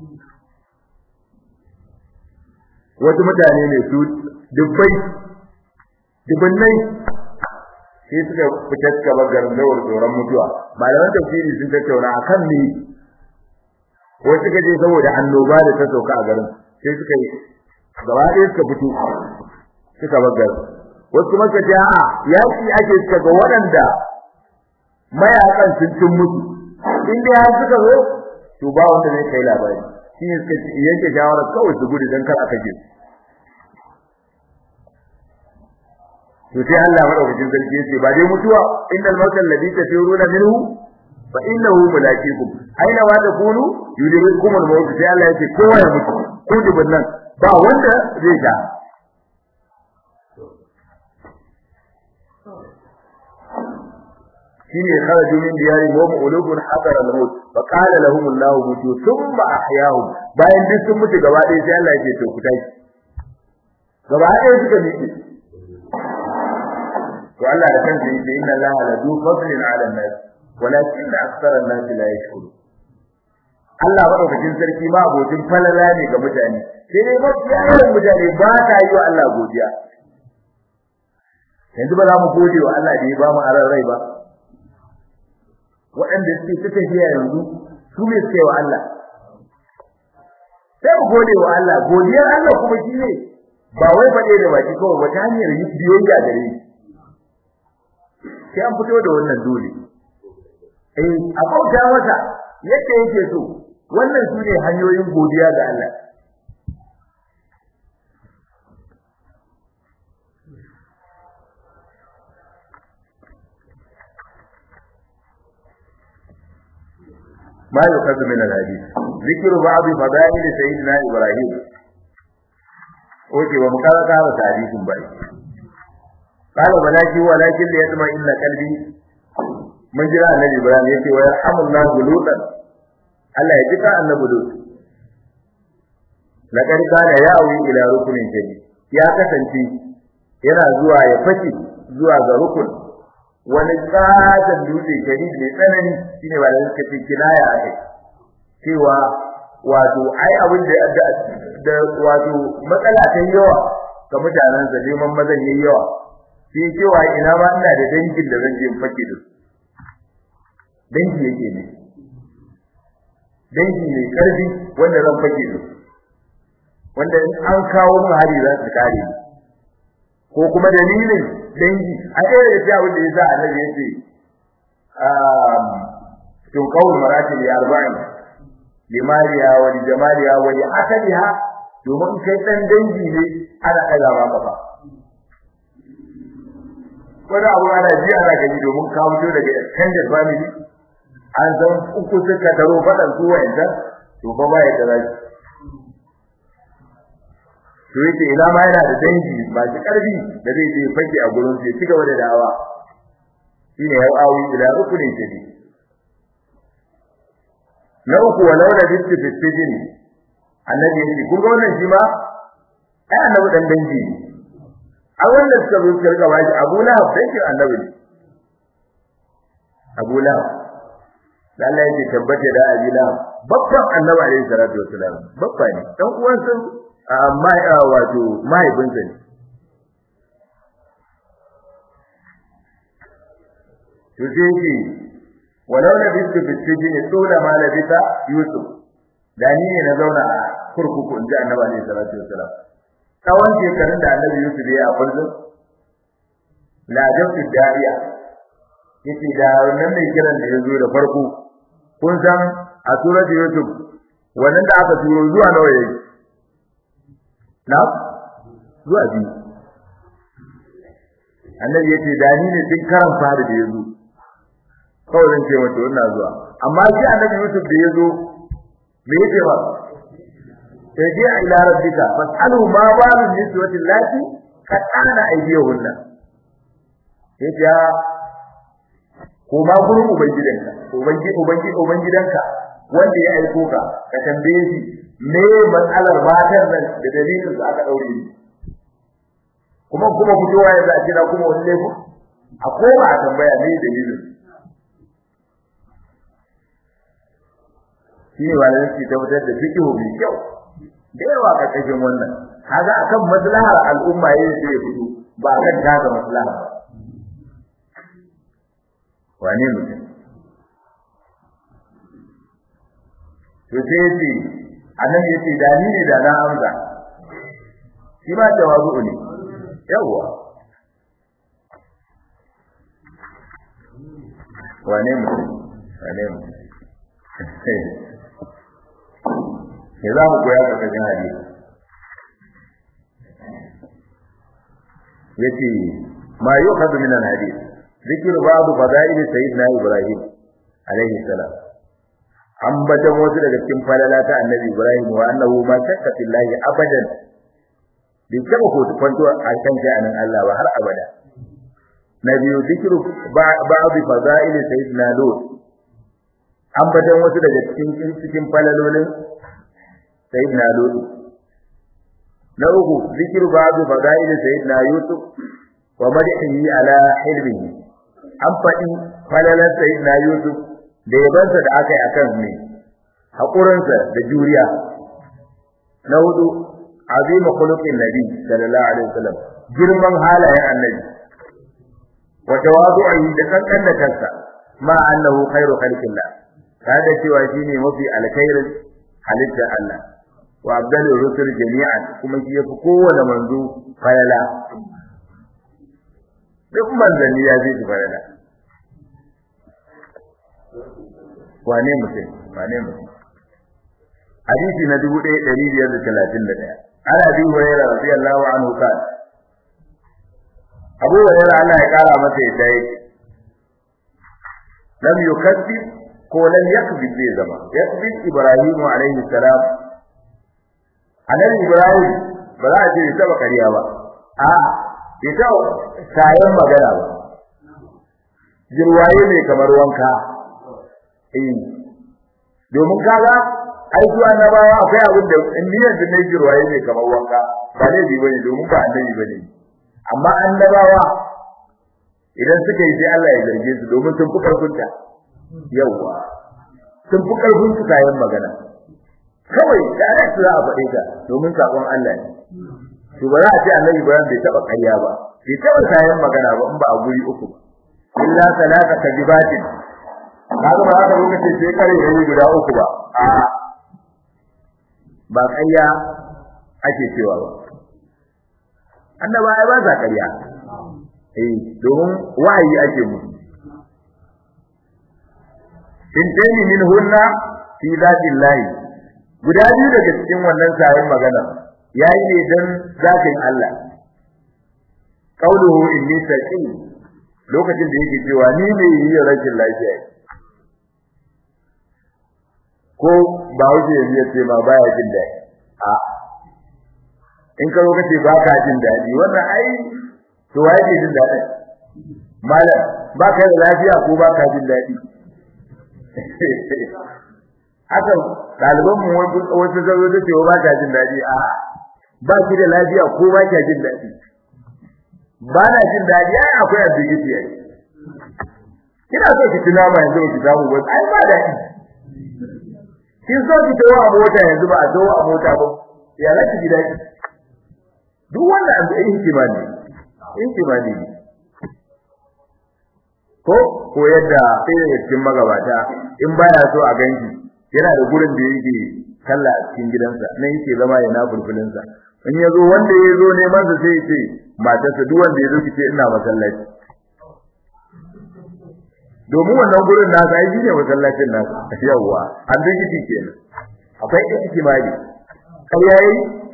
wasu mutane ne su dubbai dubbannai sai suka fita suka bar garin dawar tsoron mutuwa malaman tafsiri sun tattauna akan ne wasu suka je saboda annoba da ta sauka a garin sai suka yi gaba ɗaya suka fito suka bar garin wasu kuma suka ce a'a yaki ake suka ga waɗanda mayakan sun cin mutu in dai har suka zo to ba wanda zai kai labari shi ne suka yanke shawarar kawai su gudu don kar a kashe su to sai Allah madaukakin sarki yace ba dai mutuwa innal mautal ladhi tafiruna minhu fa innahu mulaqikum aina ma takunu yudrikum al-maut sai Allah yace kowa ya mutu ko dubin nan ba wanda zai ga shine kharaju min diyari wa qulubun hadara al-maut fa qala lahum Allah mutu thumma ahyahum bayan duk sun mutu gaba ɗaya sai Allah yake to ku tashi gaba ɗaya suka miƙe to Allah da kansa yake inna Allah la du fadlin 'ala an-nas walakin akthara an-nas la yashkurun Allah madaukakin sarki ma abokin falala ne ga mutane sai dai mafiya yawan mutane ba ta yi wa Allah godiya yanzu ba za mu gode wa Allah da ya ba mu aran rai ba waɗanda suke ta tafiya yanzu su ne suke wa Allah sai mu gode wa Allah godiyar Allah kuma shi ne ba wai faɗe da baki kawai ba ta hanyar biyayya gare shi sai an fito da wannan dole eh a bauta masa yadda yake so wannan su ne hanyoyin godiya ga Allah ما يؤخذ من الحديث ذكر بعض فضائل سيدنا إبراهيم oke ba mu kawo kawo tarihin ba qala balaki walakin li yatma inna qalbi mun jira annabi ibrahim yace wa yarhamullahu lutan Allah ya ji ka annabi lut laqad kana yawi ila rukunin jadi ya kasance yana zuwa ya fashi zuwa ga rukun wani katon dutse jadi mai tsanani shine ba da suka ce kinaya akai cewa wato ai abin da da wato matsala ta yawa ga mutanen sa neman mazan yayi yawa sai cewa ina ma ina da dangin da zan je fake da su dangi yake ne dangi mai karfi wanda zan fake da su wanda in an kawo mun hari za su kare ko kuma dalilin dangi a ɗaya da abin da yasa annabi yace um tun qawl maratib arba'in limariya wa jamaliya wa asaliha domin kai dan dangi ne ana kaza ma kafa wani abu ana ji ana gani domin ka fito daga extended family an san uku suka taro fadan su wa'anda to ba ba ya da zaki to yake ina ma yana da dangi masu karfi da zai je fage a gurin sai cigaba da da'awa shine ya awi ila rukunin jadi na uku walau da bitti fi sijin annabi yake kun ga wannan shi ma ai annabi dan dangi a wannan suka zo suka rika bashi Abu Lahab dangin annabi ne Abu Lahab dan Allah yake tabbata da Abi Lahab babban annabi alaihi salatu wasalam babba ne dan uwan sun amma wato mahaifinsa ne to sai yake walau na bisu bisijin tsola ma la bisa yusuf da ni ne na zauna a kurkuku inji annabi alaihi salatu wasalam tsawon shekarun da annabi yusuf ya a kullum la jafi da'iya yace da wannan mai kiran da yazo da farko kun san a surat yusuf wannan da aka turo zuwa nawa yayi na zuwa biyu annabi yace da ni ne duk karan fara da yazo kawai zan ce mata wannan zuwa amma shi annabi yusuf da yazo me yake ba sai ji ila rabbika fasalu ma balu niswati lati kad ana aydiyahunna yace ko ma gurin ubangidanka ubangi ubangi ubangidanka wanda ya aiko ka ka tambaye shi me matsalar matan nan da dalilin da aka daure ni kuma kuma fitowa ya zaci na kuma wani laifin a koma a tambaya me dalilin shi ne ba da yake tabbatar da fiqhu mai kyau da yawa ka kashin wannan kaga akan maslahar al'umma yayin da ya fito ba kan kaga maslaha wane mutum to sai yace annabi yace da ni ne da na amsa shi ma tawazu ne yawa wane mutum wane mutum me za mu koya daga cikin hadisi yace ma yukhadhu min al-hadith ذكر بعض فضائل سيدنا إبراهيم عليه السلام ambatan wasu daga cikin falala ta annabi Ibrahim wa annahu ma shakka fillahi abadan bi taba ko kwanto a kan sha'anin Allah ba har abada na biyu zikru ba'd fadail sayyidina Lut ambatan wasu daga cikin cikin falalolin sayyidina Lut na uku zikru ba'd fadail sayyidina Yusuf wa madhihi ala hilmihi an faɗi falalar sayyidina Yusuf da yabansa da aka yi akan ne haƙurinsa da juriya na hudu azima khuluqin nabi sallallahu alaihi wasallam girman halayen annabi wa tawadu'i da kankan da kansa ma annahu khairu khalqillah kada cewa shine mafi alkhairin halitta Allah wa abdalu rusul jami'an kuma shi yafi kowane manzo falala duk manzanni ya zai falala wane mutum wane mutum hadisi na 1531 ana bi hurairah radiyallahu anhu kan Abu Hurairah Allah ya kara masa yadda yake lam yukazzib ko lam yakzib zai zama yakzib Ibrahim alaihi salam annabi Ibrahim ba za a ce ta kariya ba a ita sayan magana ba jirwaye ne kamar wanka eh domin kaga ai zuwa na bawa akwai abin da in niyyar da ne jirwaye ne kamar wanka ba ne bi bane domin ba annabi bane amma annabawa idan suka yi sai Allah ya zarge su domin sun fi karfin ta yawa sun fi karfin su kayan magana kawai direct za a faɗe ta domin sakon Allah ne to ba za a ce annabi ba bai taba ƙarya ba bai taba kayan magana ba in ba a guri uku ba illa salaka kadibatin kaga ba haka lokaci sai kare yayi guda uku ba a ba ƙarya ake cewa ba annaba ai ba za ƙarya eh domin wahayi ake musu in tani min hunna fi zatillahi guda biyu daga cikin wannan sayin magana yayi ne dan zatin Allah qauluhu inni saqim lokacin da yake cewa ni ne yi rashin lafiya ko ba wuce ya ce ma baya jin daɗi a in ka lokaci ba ka jin daɗi wannan ai to waye ke jin daɗi malam ba ka da lafiya ko ba ka jin daɗi haka ɗaliban mu wasu zazo da cewa ba ka jin daɗi a ba ki da lafiya ko ba ka jin daɗi ba na jin daɗi ai akwai asibiti ai kina so ki tuna ma yanzu ki samu ba ai ba daɗi kin so ki tawo a mota yanzu ba a tawo a mota ba ya za ki ji daɗi duk wanda an yi hikima ne hikima ne ko ko yadda sai daga cikin magabata in baya so a ganki yana da gurin da yake kalla a cikin gidansa nan yake zama yana bulbulinsa in ya zo wanda ya zo neman sa sai ya ce matarsa duk wanda ya zo ki ce ina masallaci domin wannan gurin nasa ai shine masallacin nasa yawa an bi kiti kenan akwai ihtimali kai yayi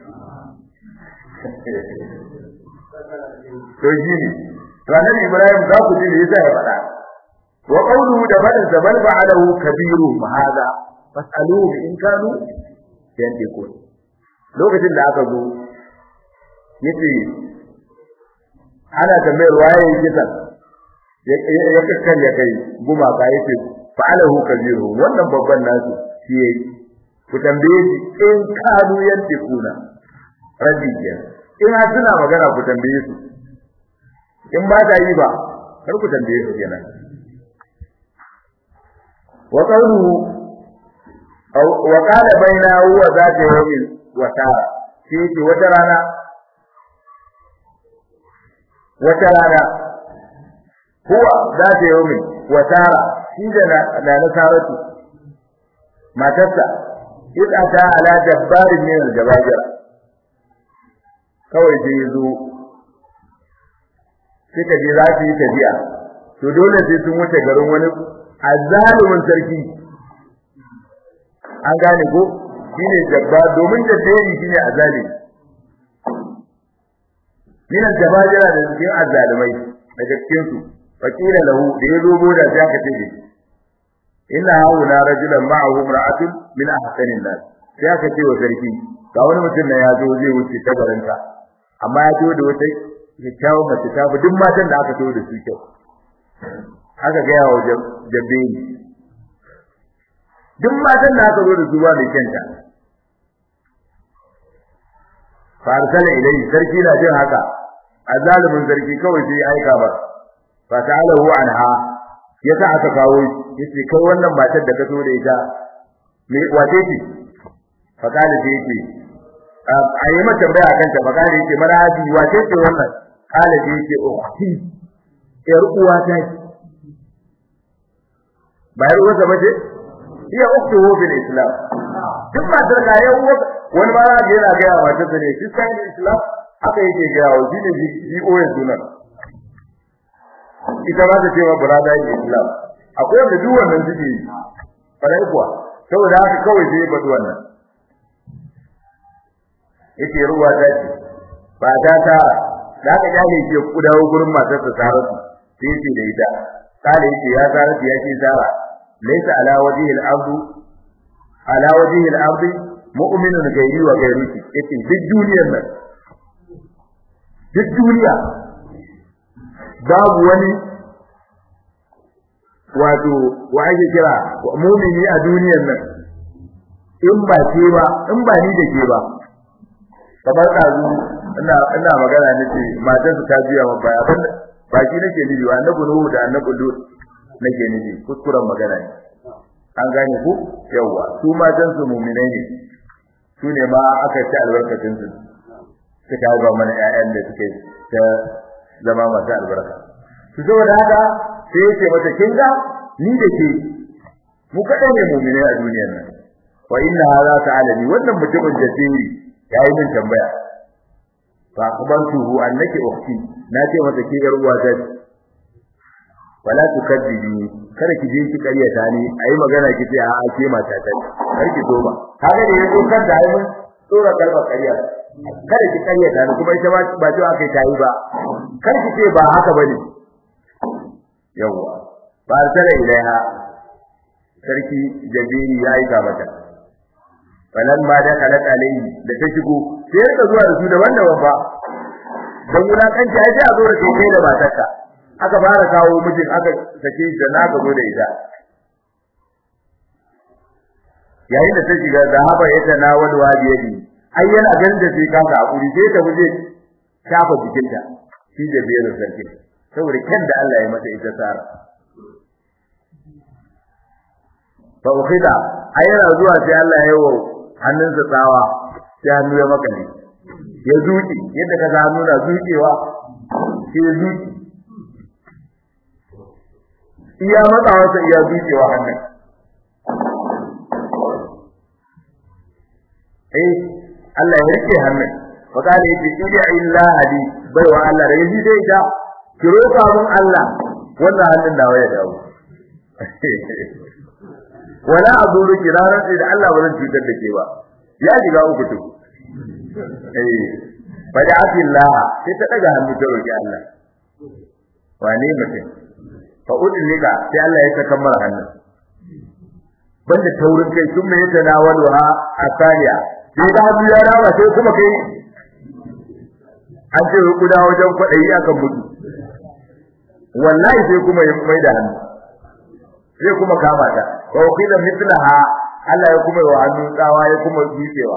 to shi ne to annabi Ibrahim za ku ji yasa ya faɗa wa qawluhu da badan zabal fa'alahu kabiru ma hada fasaluhu in kanu yantiqun lokacin da aka zo yace ana tambayar waye kisan ya kakkan ya kai gumaka yace fa'alahu kabiru wannan babban nasu shi yayi ku tambaye shi in kanu yantiquna rabbi in har suna magana ku tambaye su in ba ta yi ba kar ku tambaye su kenan wa qawluhu wa qala bainahu wa zata yawmin wa tara shi ce wata rana wata rana huwa zata yawmin wa tara shi da na nasaratu matarsa idza ta ala jabbarin min al-jabajira kawai sai zo suka je za su yi tafiya to dole sai sun wuce garin wani azzalumin sarki an gane ko shine jabba domin jabberi shine azalimi min aljabajira da cikin azzalumai daga cikin su fakila lahu da ya zo boda sai aka ce inna hauna rajulan ma'ahu imra'atun min ahsanin nas sai aka ce wa sarki ga wani mutum na ya zo zai wuce ta garinka amma ya zo da wata kyakkyawar mace ta fi duk matan da aka zo da su kyau aka gaya wa jabbe ni duk matan da aka zo da su ba mai kyanta farsala ilai sarki na jin haka azalimin sarki kawai sai aika ba fa ta'alahu anha yasa aka kawo yace kai wannan matar da ka zo da ita me wace ce fa kana ce yace a yi mata tambaya akan ta fa kana yace maraji wace ce wannan kala ce yace ukhti yar uwa ta ce bayar uwa ba ce iya ukhti hu bil islam duk matar ka ya uwa wani ma ga yana ga yawa ta ne shi sai islam haka yake ga yawa shi ne ji oyen sunan ita ba ta ce ma burada islam akwai wanda duk wannan suke yi farai kuwa saboda haka kawai sai ya faɗi wannan yake ruwa ta ce ba ta ta da aka kyale shi ku dawo gurin matarsa Saratu sai yace da ita kale yace ya Saratu ya ce Sara laysa ala wajhi al-ardu ala wajhi al-ardi mu'minun gairi wa gairuki yace duk duniyar nan duk duniya babu wani wato wa ake kira mu'mini a duniyar nan in ba ke ba in ba ni da ke ba kamar ɗazu ina ina magana nake matar su ta biya wa baya abin ba shi nake nufi wa annabi nuhu da annabi lut nake nufi kuskuren magana ne an gane ku yawa su matan su mu'minai ne su ne ma aka ci albarkacin su suka haifa mana ƴaƴan da suke ta zama masu albarka su saboda haka sai yace mata kin ga ni da ke mu kaɗai ne mu'minai a duniyar nan wa inna hadha ta'ala wannan mutumin jadiri yayi min tambaya fa akhbartuhu annaki ukhti nace masa ke yar uwa ta wala tukaddibi kada ki je ki karyata ni ayi magana ki ce a ke mata ta kar ki so ba kaga da yazo kan da ayi tsora kalmar karya kada ki karyata ni kuma ita ba ce akai tayi ba kar ki ce ba haka bane yawa ba tare ilaiha sarki jabiri yayi ka mata falan ma da kalat alayhi da ta shigo sai ka zuwa da su daban-daban ba dan wulakanci ai sai a zo da kai da matarka aka fara kawo mijin aka sake da na ga da ita yayin da ta shiga zahaba yadda na wal wadiyadi ai yana ganin da sai kanka hakuri sai ta buje shafa jikinta shi da biyar sarki saboda kan da Allah ya mata ita tsara fa ukhida ayyana zuwa sai Allah ya yawo hannunsa tsawa sai hannu ya makale ya zuci yadda ka hannu na zucewa sai ya zuci iya matsawa sai iya zucewa hannun eh Allah ya rike hannun fakale yake ila illa hadi bai wa Allah da yaji dai ta ki roka mun Allah wannan hannun da waya dawo wala azuru kiraran sai da Allah ba zan cutar da ke ba ya shiga uku to eh bada atillah sai ta daga hannu ta roki Allah wane mutum fa udlika sai Allah ya saka mara hannu banda taurin kai sun mai tanawalu ha asaliya sai da hannu ya rawa sai kuma kai an ce ku da wajen kwadayi akan mutu wallahi sai kuma ya mai da hannu sai kuma kama ta wa qila mithlaha Allah ya kuma wa hannu tsawa ya kuma dukewa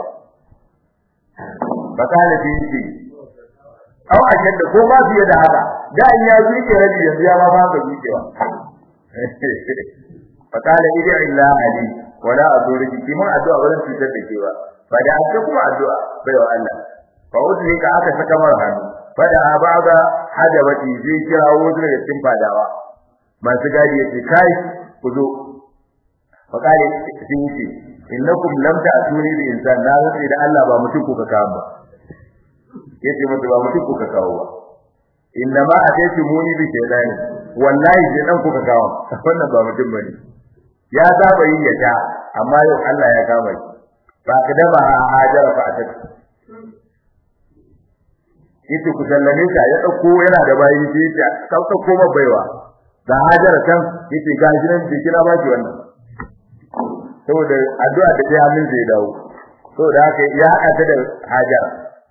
bakala bi shi aw akan da ko ba fiye da haka da in ya zuke rabi yanzu ya ma ba ka dukewa fakala idi illa ali wala azuri ki mun addu'a wurin fitar da kewa fa da aka kuma addu'a bai wa Allah fa udri ka aka saka mar hannu fa da abaga hadabati zai kira wurin daga cikin fadawa masu gadi yace kai ku zo fakale sun yi innakum lam ta'tuni bi insan na rantsi da Allah ba mutum kuka kawo ba yace mutum ba mutum kuka kawo ba inna ma ataytu muni bi shaytan wallahi shaytan kuka kawo wannan ba mutum bane ya saba yin yata amma yau Allah ya kama shi ba ka dama hajara fa atat yace ku sallame ka ya dauko yana da bayi sai ya ka dauko ma baiwa da hajara kan yace ga shi nan da kira ba shi wannan saboda addu'a da ta hannun zai dawo saboda haka ya haɗa ta da hajara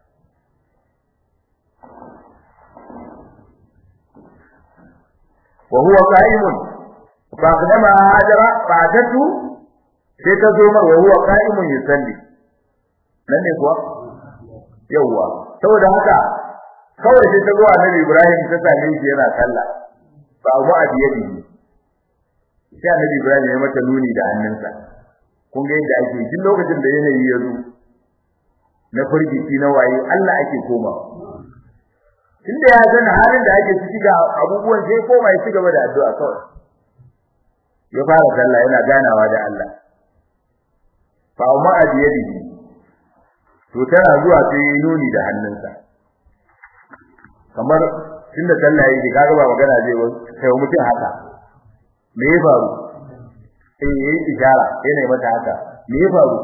wa huwa qa'imun fa qadama hajara fa atatu sai ta zo mar wa huwa qa'imun yusalli nan ne kuwa yawa saboda haka kawai sai ta zo annabi Ibrahim ta same shi yana sallah fa abu abiyadi sai annabi Ibrahim ya mata nuni da hannunsa kun ga yadda ake duk lokacin da yanayi ya zo na furgici na waye Allah ake koma tunda ya san halin da ake ciki ga abubuwan sai koma ya ci gaba da addu'a kawai ya fara sallah yana ganawa da Allah fa amma adiyadihi to tana zuwa sai ya nuni da hannunsa kamar tunda sallah yake kaga ba magana zai sai mutum haka me ya faru sai yayi ishara yana mata haka me ya faru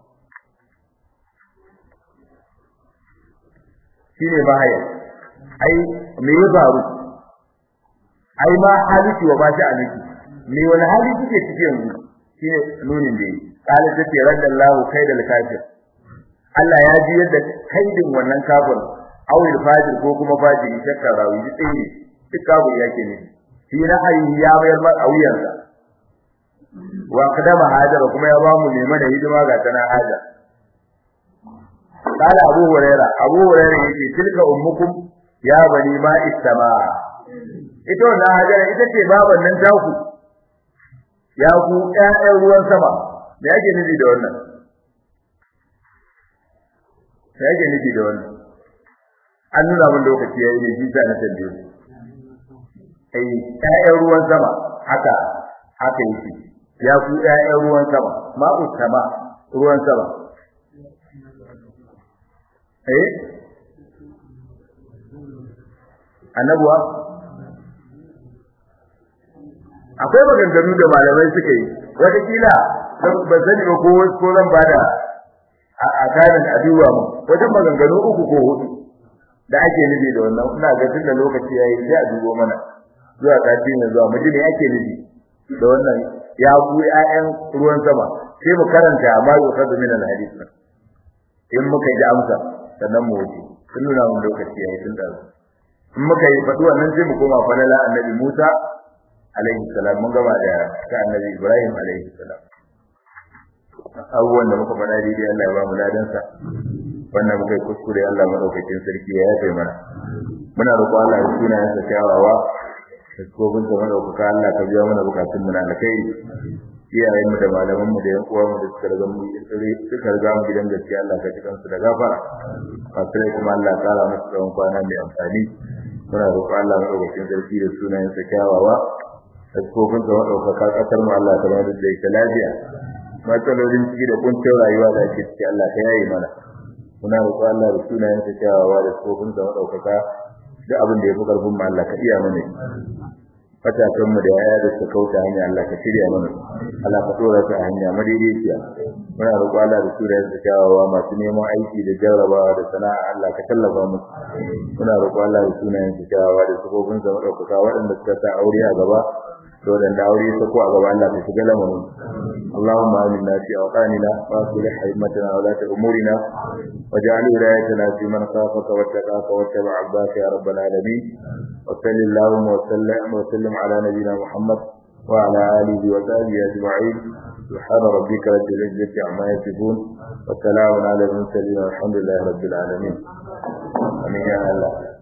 shine bahaya ai me ya faru ai ma haliki wa ba shi aliki me wani hali kike ciki yanzu shine nunin da yi kala tace radallahu kaidal kafir Allah ya ji yadda kaidin wannan kafir awil fajir ko kuma fajiri shakka rawi duk ɗaya ne duk kafir yake ne shi na hayi ya bayar ma a wuyansa wa kadama hajar kuma ya bamu ne mana hidima ga tana hajar قال أبو هريرة أبو هريرة يقول تلك أمكم يا بني ماء السماء ita wannan hajara ita ce baban nan taku ya ku ƴaƴan ruwan sama me yake nufi da wannan me yake nufi da wannan an nuna mun lokaci yayi ne jita na tambaye ai ƴaƴan ruwan sama haka haka yake ya ku ƴaƴan ruwan sama ma'u sama ruwan sama eh annabuwa akwai maganganu da malamai suka yi wata kila ban sani ba ko ko zan bada a kanin aduwa mu wajen maganganu uku ko hudu da ake nufi da wannan ina ga tunda lokaci yayi sai a dubo mana zuwa sati ne zuwa mu ji me ake nufi da wannan ya ku ƴaƴan ruwan sama sai mu karanta amma yau sadu min al-hadith in muka ji amsa sannan mu wuce sun nuna mun lokaci yayi tun da in muka yi faɗi wannan sai mu koma falala annabi Musa alaihi salam mun gaba da ta annabi Ibrahim alaihi salam abubuwan da muka faɗa daidai Allah ya ba mu ladansa wannan muka yi kuskure Allah madaukakin sarki ya yafe mana muna roƙon Allah ya suna ya kyawawa da kofin sa madaukaka Allah ka biya mana bukatun mu na alkai iyayen mu da malaman mu da yan uwa mu da suka riga mu suka riga mu gidan gaskiya Allah ka cikan su da gafara fasirai kuma Allah ya kara musu tsawon kwana mai amfani muna roƙon Allah madaukakin sarki da sunayen sa kyawawa da kofin sa madaukaka kasar mu Allah ta bada da ita lafiya matsalolin ciki da kuncin rayuwa da ake ciki Allah ka yayi mana muna roƙon Allah da sunayen sa kyawawa da kofin sa madaukaka duk abin da ya fi karfin mu Allah ka iya mana matakan mu da yaya da suka kauta hanya Allah ka shirya mana Allah ka dora su a hanya madaidaiciya muna roƙo Allah da sura da kyawawa masu neman aiki da jarrabawa da sana'a Allah ka tallafa musu muna roƙo Allah da sunayen su kyawawa da sabobin sa madaukaka waɗanda suka sa aure a gaba to da aure ta ko a gaba Allah ka shiga lamarin Allahumma aminna fi awqanina wa aslih haymatana wa la umurina waj'al wilayatana fi man khafaka wattaqaka wattaba'a al-baqi ya rabbal alamin wa sallallahu wa sallam wa sallim ala nabiyyina Muhammad wa ala alihi wa sahbihi ajma'in سبحان ربك رب العزة عما يصفون وسلام على المرسلين والحمد لله رب العالمين آمين يا الله